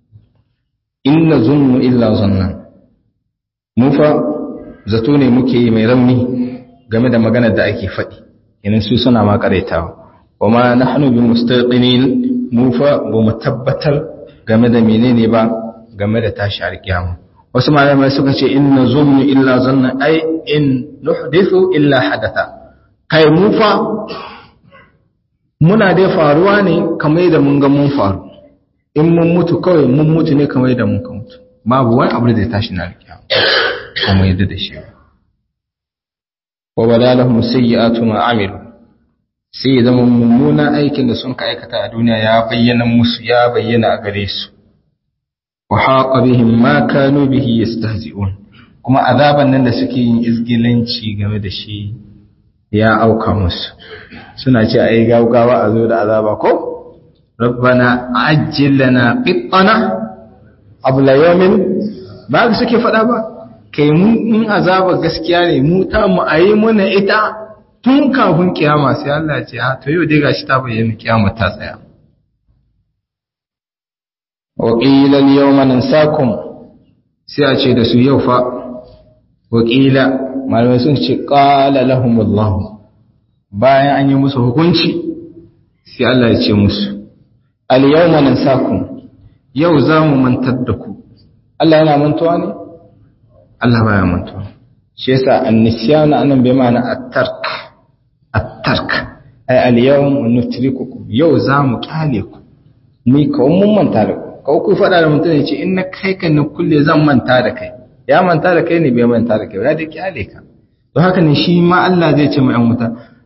inna zunnu illa zannan mu fa zato ne muke yi mai rauni game da maganar da ake faɗi yanin su suna ma karaitawa wa ma nahnu bi mustaqinin mu fa ba mu tabbatar game da menene ba game da tashi alkiyama wasu malamai suka ce inna zunnu illa zanna ai in nuhdithu illa hadatha kai mu fa muna dai faruwa ne kamar da mun ga mun faru in mun mutu kawai mun mutu ne kamar da mun ka mutu babu wani abu da zai tashi na alkiyama kuma yadda da shi wa badalahum sayyi'atu ma amilu sai ya zama mummunan aikin da sun ka aikata a duniya ya bayyana musu ya bayyana a gare su wa haqa bihim ma kanu bihi yastahzi'un kuma azaban nan da suke yin izgilanci game da shi ya auka musu suna ce ai gaugawa a zo da azaba ko rabbana ajjil lana qittana abla yawmin ba suke faɗa ba kai mu in azaba gaskiya ne mu ta mu ayi mana ita tun kafin kiyama sai Allah ya ce ha to yau dai gashi ta bayyana kiyama ta tsaya wa qila al-yawma nansakum sai a ce da su yau fa wa qila malamai sun ce qala lahumullah bayan an yi musu hukunci sai Allah ya ce musu al-yawma nansakum yau za mu mantar da ku Allah yana mantuwa ne Allah baya mantuwa shi yasa annisyana anan bai ma'ana at-tark at-tark ay al-yawm nutrikukum yau zamu kyale ku ni kawai mun manta da ku kawai ku fada da mutum ya ce in na kai kan na kulle zan manta da kai ya manta da kai ne bai manta da kai ya da kyale ka don haka ne shi ma Allah zai ce mu yan wuta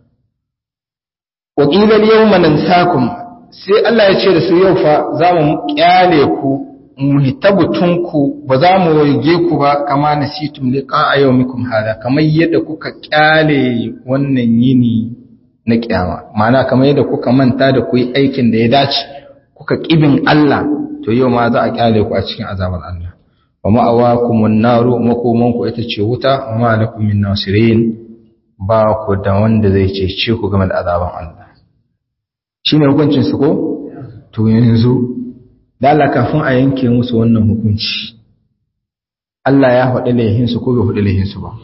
wa qila al-yawma nansakum sai Allah ya ce da su yau fa zamu kyale ku mu hitabutunku ba za mu waige ku ba kama nasitum liqa yawmikum hada kamar yadda kuka kyale wannan yini na kiyama ma'ana kamar yadda kuka manta da ku yi aikin da ya dace kuka kibin Allah to yau ma za a kyale ku a cikin azabar Allah wa ma'awakumun naru makoman ku ita ce wuta wa ma lakum min nasirin ba ku da wanda zai cece ku game da azaban Allah shine hukuncin su ko to yanzu dala kafin a yanke musu wannan hukunci Allah ya faɗi laihinsu ko bai faɗi laihinsu ba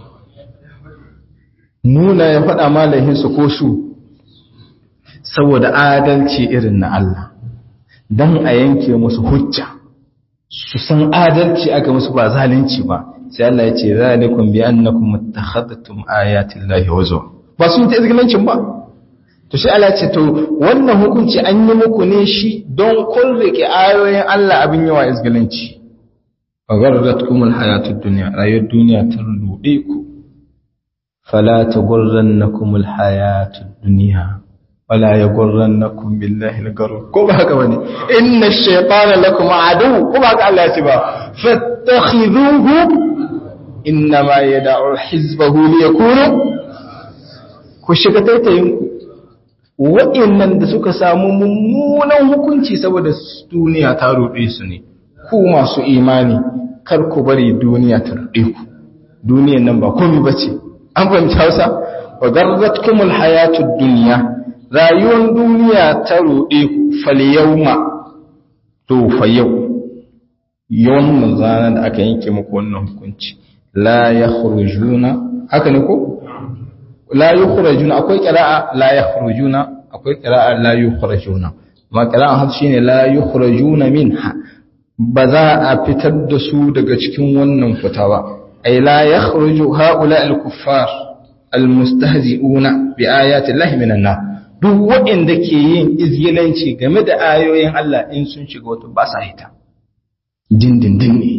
nuna ya faɗa ma laihinsu ko su saboda adalci irin na Allah don a yanke musu hujja su san adalci aka musu ba zalunci ba sai Allah ya ce zalikum bi annakum muttakhadtum ayatin lahi wazo ba sun ta izgilancin ba to shi Allah ce to wannan hukunci an yi muku ne shi don kun rike ayoyin Allah abin yawa izgilanci wa gharratkum alhayatud dunya rayuwar duniya ta rude ku fala taghurrannakum alhayatud dunya wala yaghurrannakum billahi al-gharur ko ba haka bane inna ash-shaytana lakum adu ko ba haka Allah ya ce ba fattakhidhuhu innama yad'u hizbahu liyakunu ku shiga taitayin ku wa'annan da suka samu mummunan hukunci saboda duniya ta ruɗe su ne ku masu imani kar ku bari duniya ta ruɗe ku duniyan nan ba komai bace an fahimci Hausa wa garratkumul hayatud dunya rayuwar duniya ta ruɗe ku fal yawma to fa yau yawan zana da aka yanke muku wannan hukunci la yakhrujuna haka ne ko la yukhrajuna akwai qira'a la yakhrujuna akwai qira'a la yukhrajuna ma qira'an hafs shine la yukhrajuna minha ba za a fitar da su daga cikin wannan fita ba ay la yakhruju haula al-kuffar al-mustahzi'una bi ayati llahi minan nar duk waɗanda ke yin izgilanci game da ayoyin Allah in sun shiga wata ba sa hita dindindin ne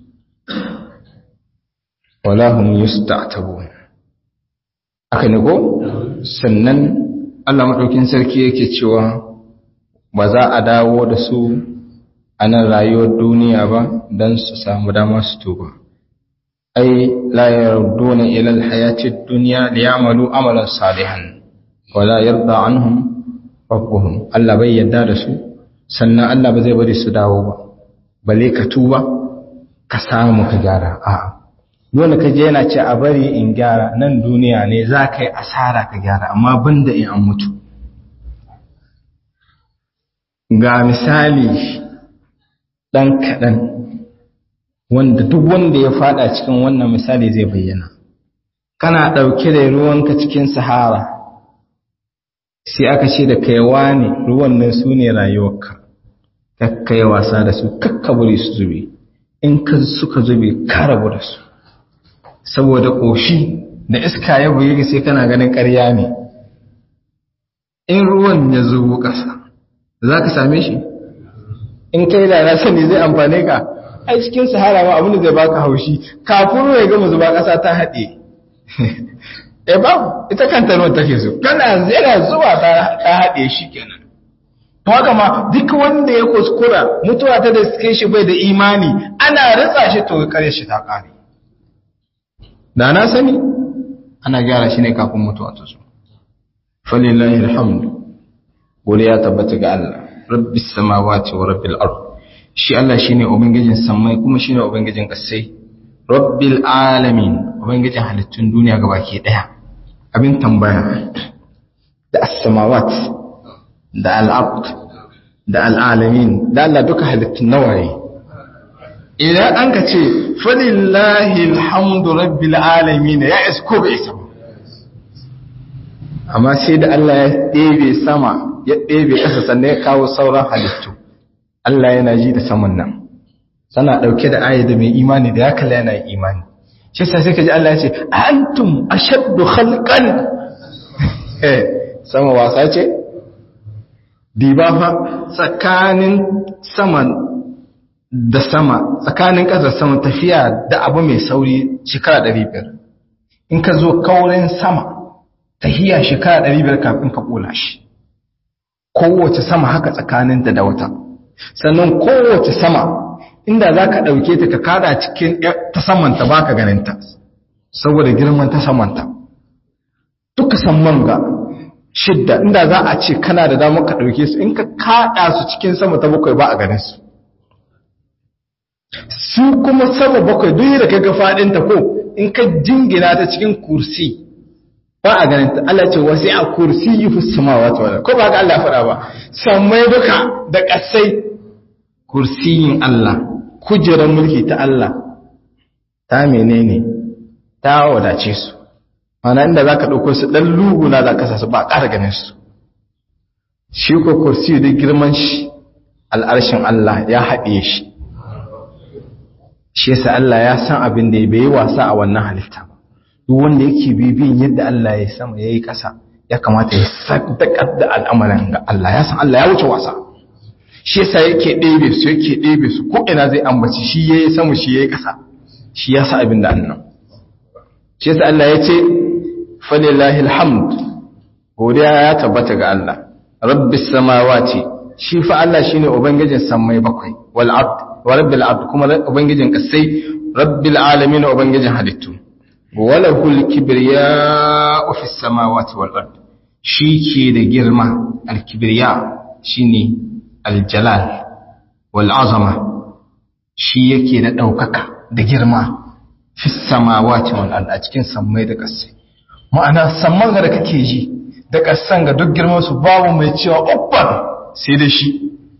wala hum yusta'tabun aka ne ko sannan Allah madaukin sarki yake cewa ba za a dawo da su a nan rayuwar duniya ba don su samu dama su tuba ai la yarduna ila alhayati ad-dunya liya'malu amalan salihan wala yarda anhum rabbuhum Allah bai yarda da su sannan Allah ba zai bari su dawo ba balle ka tuba ka samu ka gyara a'a dole ka je yana ce a bari in gyara nan duniya ne za ka yi asara ka gyara amma banda in an mutu ga misali ɗan kaɗan wanda duk wanda ya fada cikin wannan misali zai bayyana kana ɗauke da ruwanka cikin sahara sai aka ce da kaiwa ne ruwan nan su ne rayuwarka kakka yi wasa da su kakka bari su zube in ka suka zube ka rabu da su saboda ƙoshi da iska ya buyi sai kana ganin ƙarya ne in ruwan ya zubo ƙasa za ka same shi in kai da na sani zai amfane ka ai cikin sahara ma abin da zai baka haushi kafin ruwa ya gama zuba ƙasa ta haɗe e ba ita kanta ruwan take so kana yana zuwa ta haɗe shi kenan to haka ma duk wanda ya kuskura mutuwa ta da suke shi bai da imani ana ritsa shi to kare shi ta ƙare da na sani ana gyara shi ne kafin mutuwa ta zo falillahi alhamdu gode ya tabbata ga Allah rabbis samawati wa rabbil ard shi Allah shine ubangijin samai kuma shine ubangijin kasai rabbil alamin ubangijin halittun duniya gabaki daya abin tambaya da as-samawat da al-ard da al-alamin da Allah duka halittun nawaye idan an ka ce falillahi alhamdu rabbil alamin ya isko bai isa amma sai da Allah ya ɗebe sama ya ɗebe ƙasa sannan ya kawo sauran halittu Allah yana ji da saman nan sana ɗauke da aya da mai imani da ya kalla yana imani shi sa sai ka ji Allah ya ce antum ashaddu khalqan eh sama wasa ce diba fa tsakanin saman da sama tsakanin ƙasar sama tafiya da abu mai sauri shekara 500 in ka zo kaurin sama tahiya shekara 500 kafin ka ƙola shi kowace sama haka tsakaninta da wata sannan kowace sama inda za ka ɗauke ta ka kada cikin ta samanta ba ka ganinta saboda girman ta samanta duka samman ga shidda inda za a ce kana da damar ka ɗauke su in ka kada su cikin sama ta bakwai ba a ganin su su kuma sama bakwai duk da ka ga faɗinta ko in ka jingina ta cikin kursi ba a ganin ta Allah ce wasi a kursi yi fi samawati wala ko ba ga Allah faɗa ba sammai duka da ƙasai kursiyin Allah kujerar mulki ta Allah ta menene ta wadace su ana inda zaka dauko su dan luguna zaka sa su ba ƙara ganin su shi ko kursi da girman shi al'arshin Allah ya haɗe shi shi yasa Allah ya san abin da bai yi wasa a wannan halitta ba duk wanda yake bibiyin yadda Allah ya sama ya yi ƙasa ya kamata ya sadakar da al'amarin ga Allah ya san Allah ya wuce wasa shi yasa yake ɗebe su yake ɗebe su ko ina zai ambaci shi ya yi sama shi ya yi ƙasa shi ya sa abin da annan shi yasa Allah ya ce falillahi alhamd godiya ya tabbata ga Allah rabbis samawati shi fa Allah shine ubangijin sammai bakwai wal ard wa rabbil ard kuma ubangijin kasai rabbil alamin ubangijin halittu walahul kibriya'u fis samawati wal ard shi ke da girma al kibriya shine al jalal wal azama shi yake da daukaka da girma fis samawati wal ard a cikin sammai da kasai ma'ana samman da kake ji da kasan ga duk girman su babu mai cewa ubban sai da shi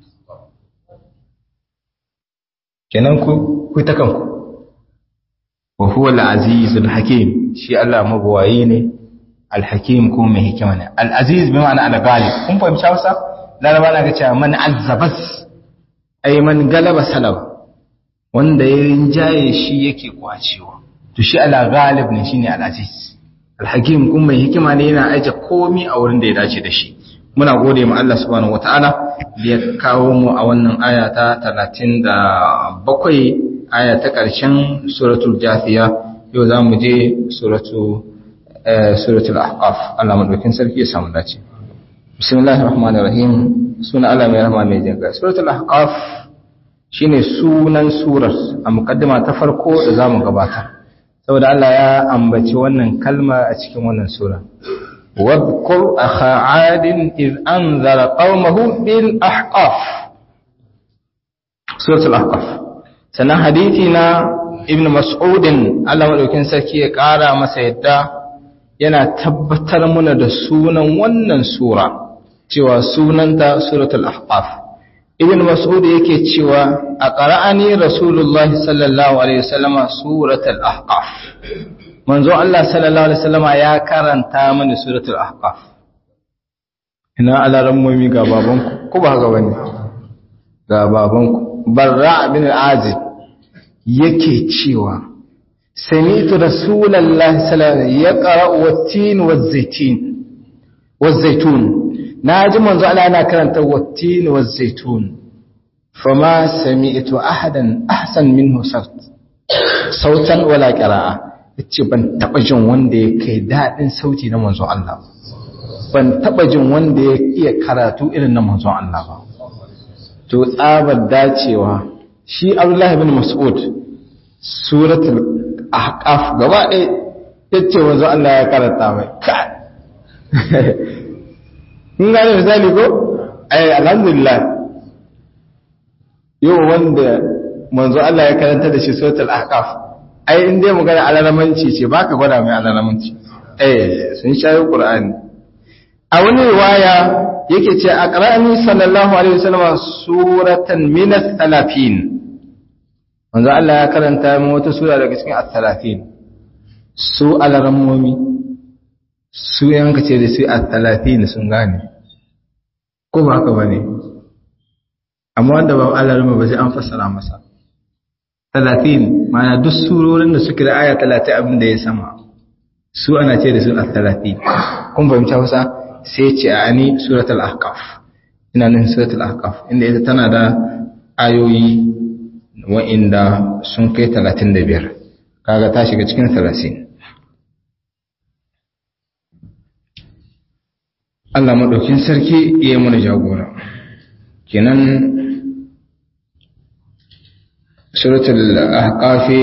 kenan ku ku ta kanku wa huwa al-azizul hakim shi Allah mabawayi ne al-hakim ko mai hikima ne al-aziz bi ma'ana al-ghalib kun fahimci Hausa laraba na ga cewa man azzabas ay man galaba salaba wanda ya rinjaye shi yake kwacewa to shi al-ghalib ne shine al-aziz al-hakim kuma mai hikima ne yana aje komi a wurin da ya dace da shi muna gode ma Allah subhanahu wataala da ya kawo mu a wannan aya ta 37 aya ta ƙarshen suratul jafiya yau za mu je suratul ahqaf Allah madaukin sarki ya samu dace bismillahir rahmanir rahim suna Allah mai rahama mai jinka suratul ahqaf shine sunan surar a mukaddima ta farko da zamu gabatar saboda Allah ya ambaci wannan kalma a cikin wannan sura واذكر أخا عاد إذ أنذر قومه بالأحقاف سورة الأحقاف سنة حديثنا ابن مسعود الله مدوكين سركي يقارى مسيدا yana tabbatar mana da sunan wannan sura cewa sunanta suratul ahqaf ibn mas'ud yake cewa a qara'ani rasulullahi sallallahu alaihi wasallama suratul ahqaf manzo Allah sallallahu alaihi wasallama ya karanta mani suratul ahqaf ina alaran mumi ga babanku ko ba haka bane ga babanku barra bin azib yake cewa sami'tu rasulullahi sallallahu alaihi yaqra wat-tin waz-zaytin waz-zaytun naji manzo Allah yana karanta wat-tin waz-zaytun fama sami'tu ahadan ahsan minhu sautan wala qira'a ce ban taba jin wanda ya kai daɗin sauti na manzon Allah ban taba jin wanda ya iya karatu irin na manzon Allah ba to tsabar dacewa shi Abdullahi bin Mas'ud suratul ahqaf gaba ɗaya yace manzon Allah ya karanta mai ka kun gane misali ko ai alhamdulillah yau wanda manzo Allah ya karanta da shi suratul ahqaf ai in dai magana alalamanci ce baka gwada mai alalamanci eh sun shayi qur'ani a wani riwaya yake ce aqra'ani sallallahu alaihi wasallam suratan min as-salafin manzo Allah ya karanta mu wata sura daga cikin as-salafin su alarammomi su yanka ce da su as-salafin sun gane ko ba haka bane amma wanda ba alarma ba sai an fassara masa talatin mana duk surorin da suke da aya talatin abin da ya sama su ana ce da su a talatin kun fahimta wasa sai ce a ani suratul ahqaf ina nan suratul ahqaf inda ita tana da ayoyi wa'inda sun kai talatin da biyar kaga ta shiga cikin talatin Allah maɗaukin sarki iya mana jagora kenan suratul ahqafi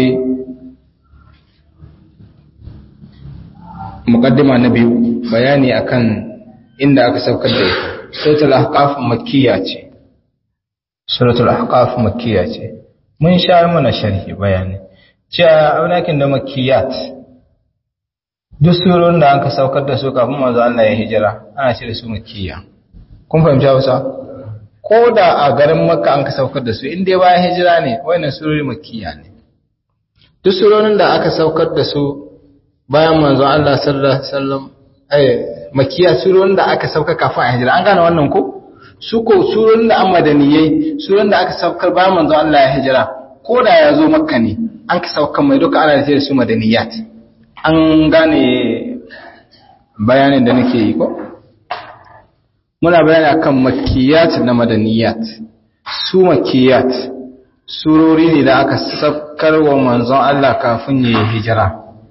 muqaddima na biyu bayani akan inda aka saukar da ita suratul ahqaf makkiya ce suratul ahqaf makkiya ce mun sha mana sharhi bayani cewa aulakin da makkiyat duk surorin da aka saukar da su kafin manzo Allah ya hijira ana ce da su makkiya kun fahimta wasa ko da a garin makka an ka saukar da su inda bayan hijira ne wannan surori makkiya ne duk surorin da aka saukar da su bayan manzon Allah sallallahu alaihi wasallam eh makkiya surorin da aka sauka kafin a hijira an gane wannan ko su ko surorin da an madaniyai surorin da aka saukar bayan manzon Allah ya hijira ko da ya zo makka ne an ka saukar mai duka ana da su madaniyat an gane bayanin da nake yi ko muna bayani akan makiyat na madaniyat su makiyat surori ne da aka saukar wa manzon Allah kafin ya hijira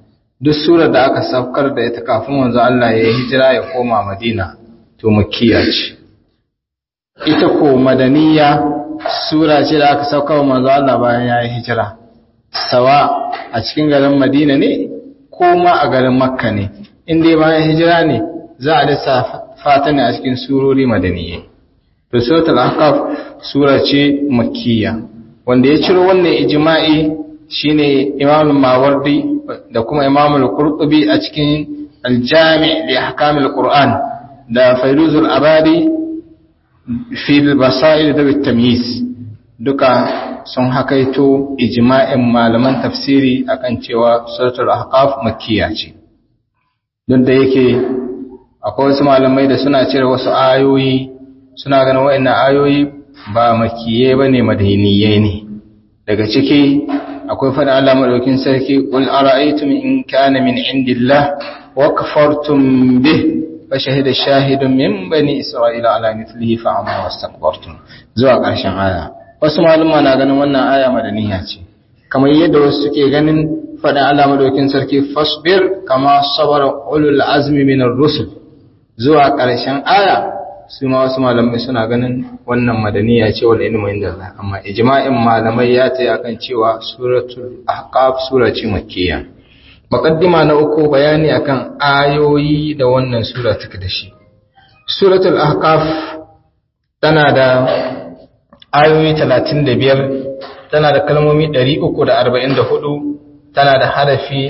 duk surar da aka saukar da ita kafin wanzu Allah ya hijira ya koma Madina to makiya ce ita ko madaniya sura ce da aka saukar manzo Allah bayan ya yi hijira sawa a cikin garin Madina ne ko ma a garin Makka ne in dai bayan hijira ne za a lissafa ta ne a cikin surori madaniye to suratul ahqaf sura ce makkiya wanda ya ciro wannan ijma'i shine Imam Mawardi da kuma Imam Al-Qurtubi a cikin Al-Jami' li Ahkam Al-Qur'an da Fairuzul Abadi fi al-Basail da at-Tamyiz duka sun hakaito ijma'in malaman tafsiri akan cewa suratul ahqaf makkiya ce don da yake akwai wasu malamai da suna cire wasu ayoyi suna ganin wa'annan ayoyi ba makiye bane madaniyai ne daga ciki akwai fada Allah madaukin sarki qul ara'aytum in kana min indillah wa kafartum bih fa shahida shahidun min bani isra'ila ala mithlihi fa amma wastakbartum zuwa ƙarshen aya wasu malama na ganin wannan aya madaniya ce kamar yadda wasu suke ganin fada Allah madaukin sarki fasbir kama sabara ulul azmi minar rusul zuwa ƙarshen aya su ma wasu malamai suna ganin wannan madaniya ce wal ilmu inda Allah amma ijma'in malamai ya tayi akan cewa suratul ahqaf sura ce makkiyya muqaddima na uku bayani akan ayoyi da wannan sura take da shi suratul ahqaf tana da ayoyi 35 tana da kalmomi 344 tana da harafi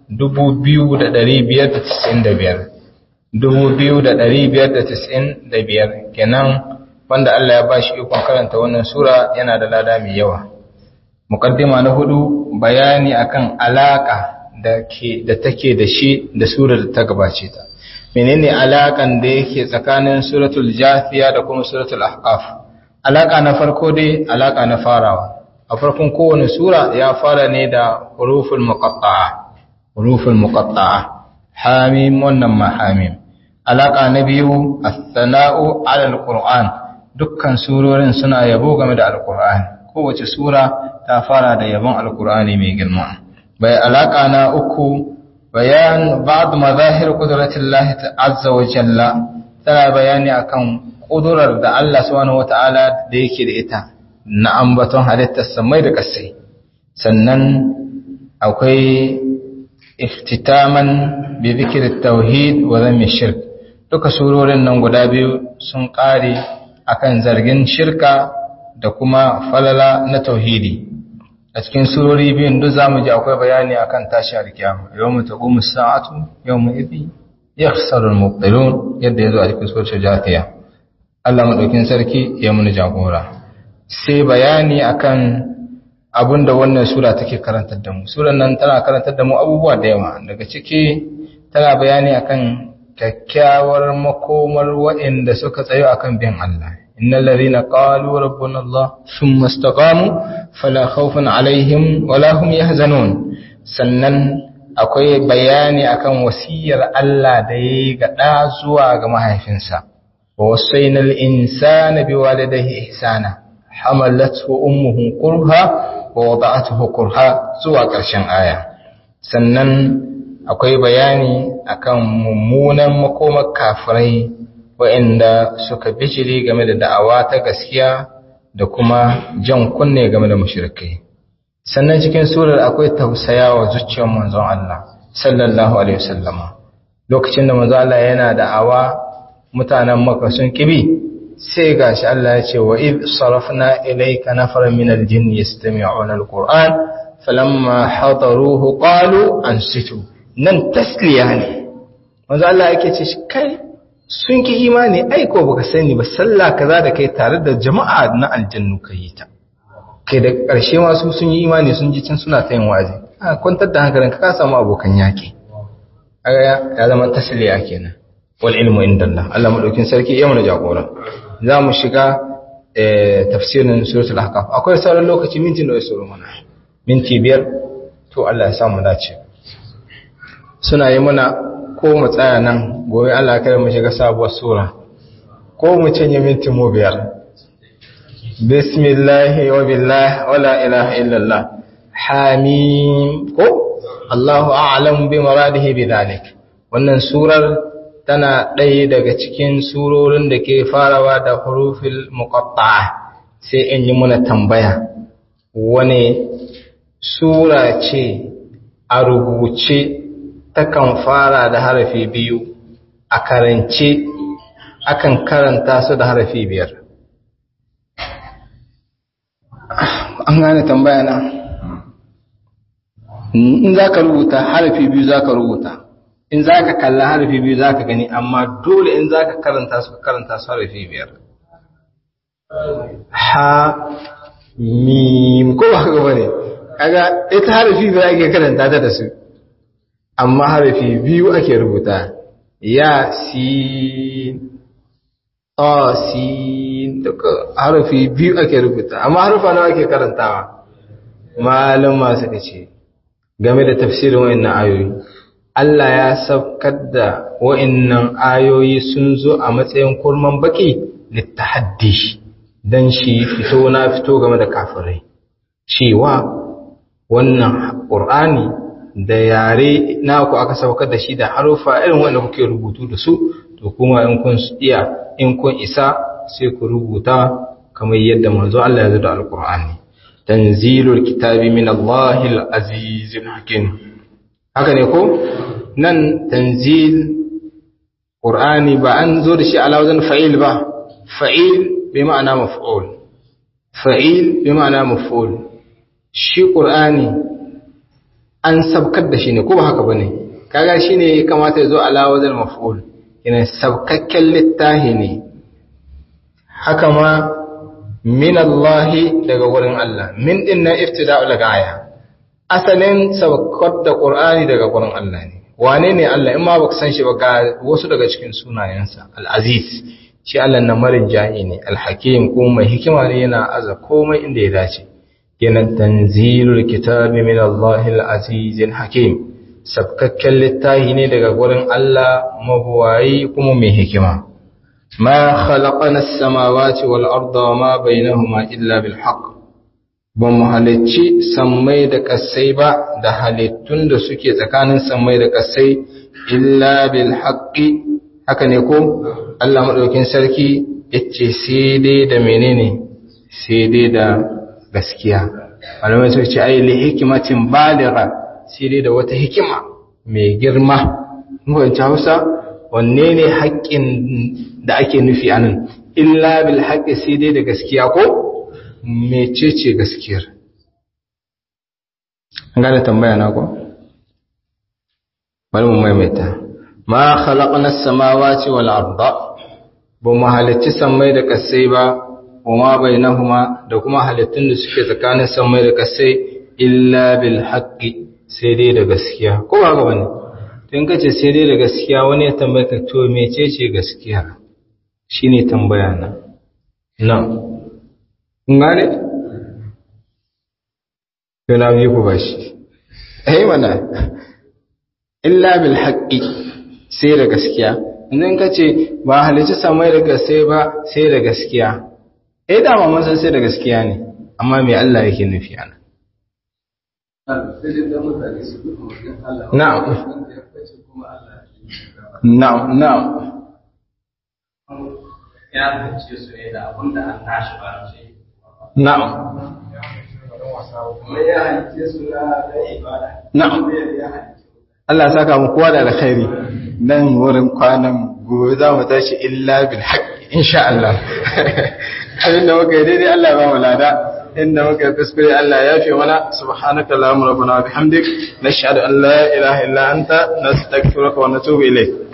2595 2595 kenan wanda Allah ya bashi ikon karanta wannan sura yana da lada mai yawa muqaddima na hudu bayani akan alaka da ke da take da shi da surar da ta gabace ta menene alakan da yake tsakanin suratul jafiya da kuma suratul ahqaf alaka na farko dai alaka na farawa a farkon kowane sura ya fara ne da huruful muqatta'a huruful muqatta'a hamim wannan ma hamim alaka na biyu as-sana'u 'ala al-qur'an dukkan surorin suna yabo game da al-qur'an kowace sura ta fara da yabon al-qur'ani mai girma bai alaka na uku bayan ba'd mazahir qudratillahi azza wa jalla tana bayani akan kudurar da Allah subhanahu wata'ala da yake da ita na ambaton halittar samai da kasai sannan akwai iftitaman bi zikir tauhid wa zammi shirk duka surorin nan guda biyu sun kare akan zargin shirka da kuma falala na tauhidi a cikin surori biyun duk zamu ji akwai bayani akan tashi alkiyama yawmu taqumu as-sa'atu yawma idhi yakhsaru al-mubtilun yadda yazo a cikin suratul jathiya Allah madaukin sarki ya muni jagora sai bayani akan abinda wannan sura take karantar da mu suran nan tana karantar da mu abubuwa da yawa daga ciki tana bayani akan kyakkyawar makomar waɗanda suka tsayo akan bin Allah innal ladhina qalu rabbuna Allah thumma istaqamu fala khawfun alaihim wala hum yahzanun sannan akwai bayani akan wasiyar Allah da yayi ga da zuwa ga mahaifinsa wa wasainal insana biwalidayhi ihsana hamalathu ummuhu kurha wa wada'atuhu kurha zuwa ƙarshen aya sannan akwai bayani akan mummunan makomar kafirai waɗanda suka bijiri game da da'awa ta gaskiya da kuma jan kunne game da mushrikai sannan cikin surar akwai tausayawa zuciyar manzon Allah sallallahu alaihi wasallama lokacin da manzon Allah yana da'awa mutanen Makka sun kibi sai gashi Allah ya ce wa id sarafna ilayka nafaran min aljin yastami'una alquran falamma hadaruhu qalu ansitu nan tasliya ne manzo Allah yake ce kai sun ki imani ai ko baka sani ba sallah kaza da kai tare da jama'a na aljannu kai ta kai da karshe ma su sun yi imani sun ji can suna ta yin wazi a kwantar da hankalinka ka samu abokan yaki ya zama tasliya kenan wal ilmu indallah Allah madaukin sarki ya mana jagora za mu shiga tafsirin suratul ahqaf akwai sauran lokaci minti nawa sauran mana minti biyar to Allah ya samu dace suna yi mana ko mu tsaya nan gobe Allah ya mu shiga sabuwar sura ko mu cinye minti mu biyar bismillah wa billah wala ilaha illallah hamim ko Allahu a'lam bi muradihi bidhalik wannan surar tana ɗaya daga cikin surorin da ke farawa da hurufil muqatta'a sai in yi muna tambaya wane sura ce a rubuce takan fara da harafi biyu a karance akan karanta su da harafi biyar an gane tambaya na in za ka rubuta harafi biyu za ka rubuta in za ka kalla harafi biyu za ka gani amma dole in za ka karanta su karanta su harafi biyar ha mim ko ba ka bane kaga ita harafi biyu ake karanta ta da su amma harafi biyu ake rubuta ya sin ta sin duka harafi biyu ake rubuta amma harufa nawa ake karantawa malama suka ce game da tafsirin wayannan ayoyi Allah ya saukar da wa'innan ayoyi sun zo a matsayin kurman baki littahaddi don shi fito na fito game da kafirai cewa wannan ƙur'ani da yare naku aka saukar da shi da harufa irin wanda kuke rubutu da su to kuma in kun iya in kun isa sai ku rubuta kamar yadda manzo Allah ya zo da alƙur'ani tanzilul kitabi min Allahil azizil hakim haka ne ko nan tanzil qur'ani ba an zo da shi ala wazan fa'il ba fa'il bi ma'ana maf'ul fa'il bi ma'ana maf'ul shi qur'ani an sabkar da shi ne ko ba haka bane kaga shine kamata ya zo ala wazan maf'ul yana sabkakken littahi ne haka ma min Allah daga wurin Allah min din na iftida'ul gaya asalin saukar da Qur'ani daga gurin Allah ne wane ne Allah in ma baka san shi ba ga wasu daga cikin sunayensa al-aziz shi Allah na marin jahi ne al-hakim kuma mai hikima ne yana aza komai inda ya dace yana tanzilul kitabi min Allah al-aziz al-hakim sabkakken littafi ne daga gurin Allah mabuwayi kuma mai hikima ma khalaqana as-samawati wal arda wa ma bainahuma illa bil haqq ba mu halicci sammai da ƙasai ba da halittun da suke tsakanin sammai da ƙasai illa bil haqqi haka ne ko Allah madaukin sarki yace sai dai da menene sai dai da gaskiya malamai suka ce ai li hikmatin baligha sai dai da wata hikima mai girma mun Hausa wanne ne haƙƙin da ake nufi anan illa bil haqqi sai dai da gaskiya ko mecece gaskiyar gane tambaya na ko bari mu maimaita ma khalaqna as-samawati wal arda ba mu halicci sammai da kasai ba wa ma bainahuma da kuma halittun da suke tsakanin sammai da kasai illa bil haqqi sai dai da gaskiya ko ba ga bane to in kace sai dai da gaskiya wani ya tambaye ka to mecece gaskiya shine tambaya na na'am ngane yana biyu ku bashi eh mana illa bil haqqi sai da gaskiya idan ka ce ba halitta samai da gaskiya ba sai da gaskiya eh dama mun san sai da gaskiya ne amma me Allah yake nufi ana na'am na'am na'am ya ce su ne da abin da an tashi ba ce na'am Na'am. Allah ya saka mu kowa da alkhairi nan wurin kwanan gobe za mu tashi illa bil haqq insha Allah. Abin da muka yi daidai Allah ya ba mu lada. Inda muka yi kuskure Allah ya fi mana subhanaka allahumma rabbana wa bihamdik nashhadu an la ilaha illa anta nastaghfiruka wa natubu ilayk.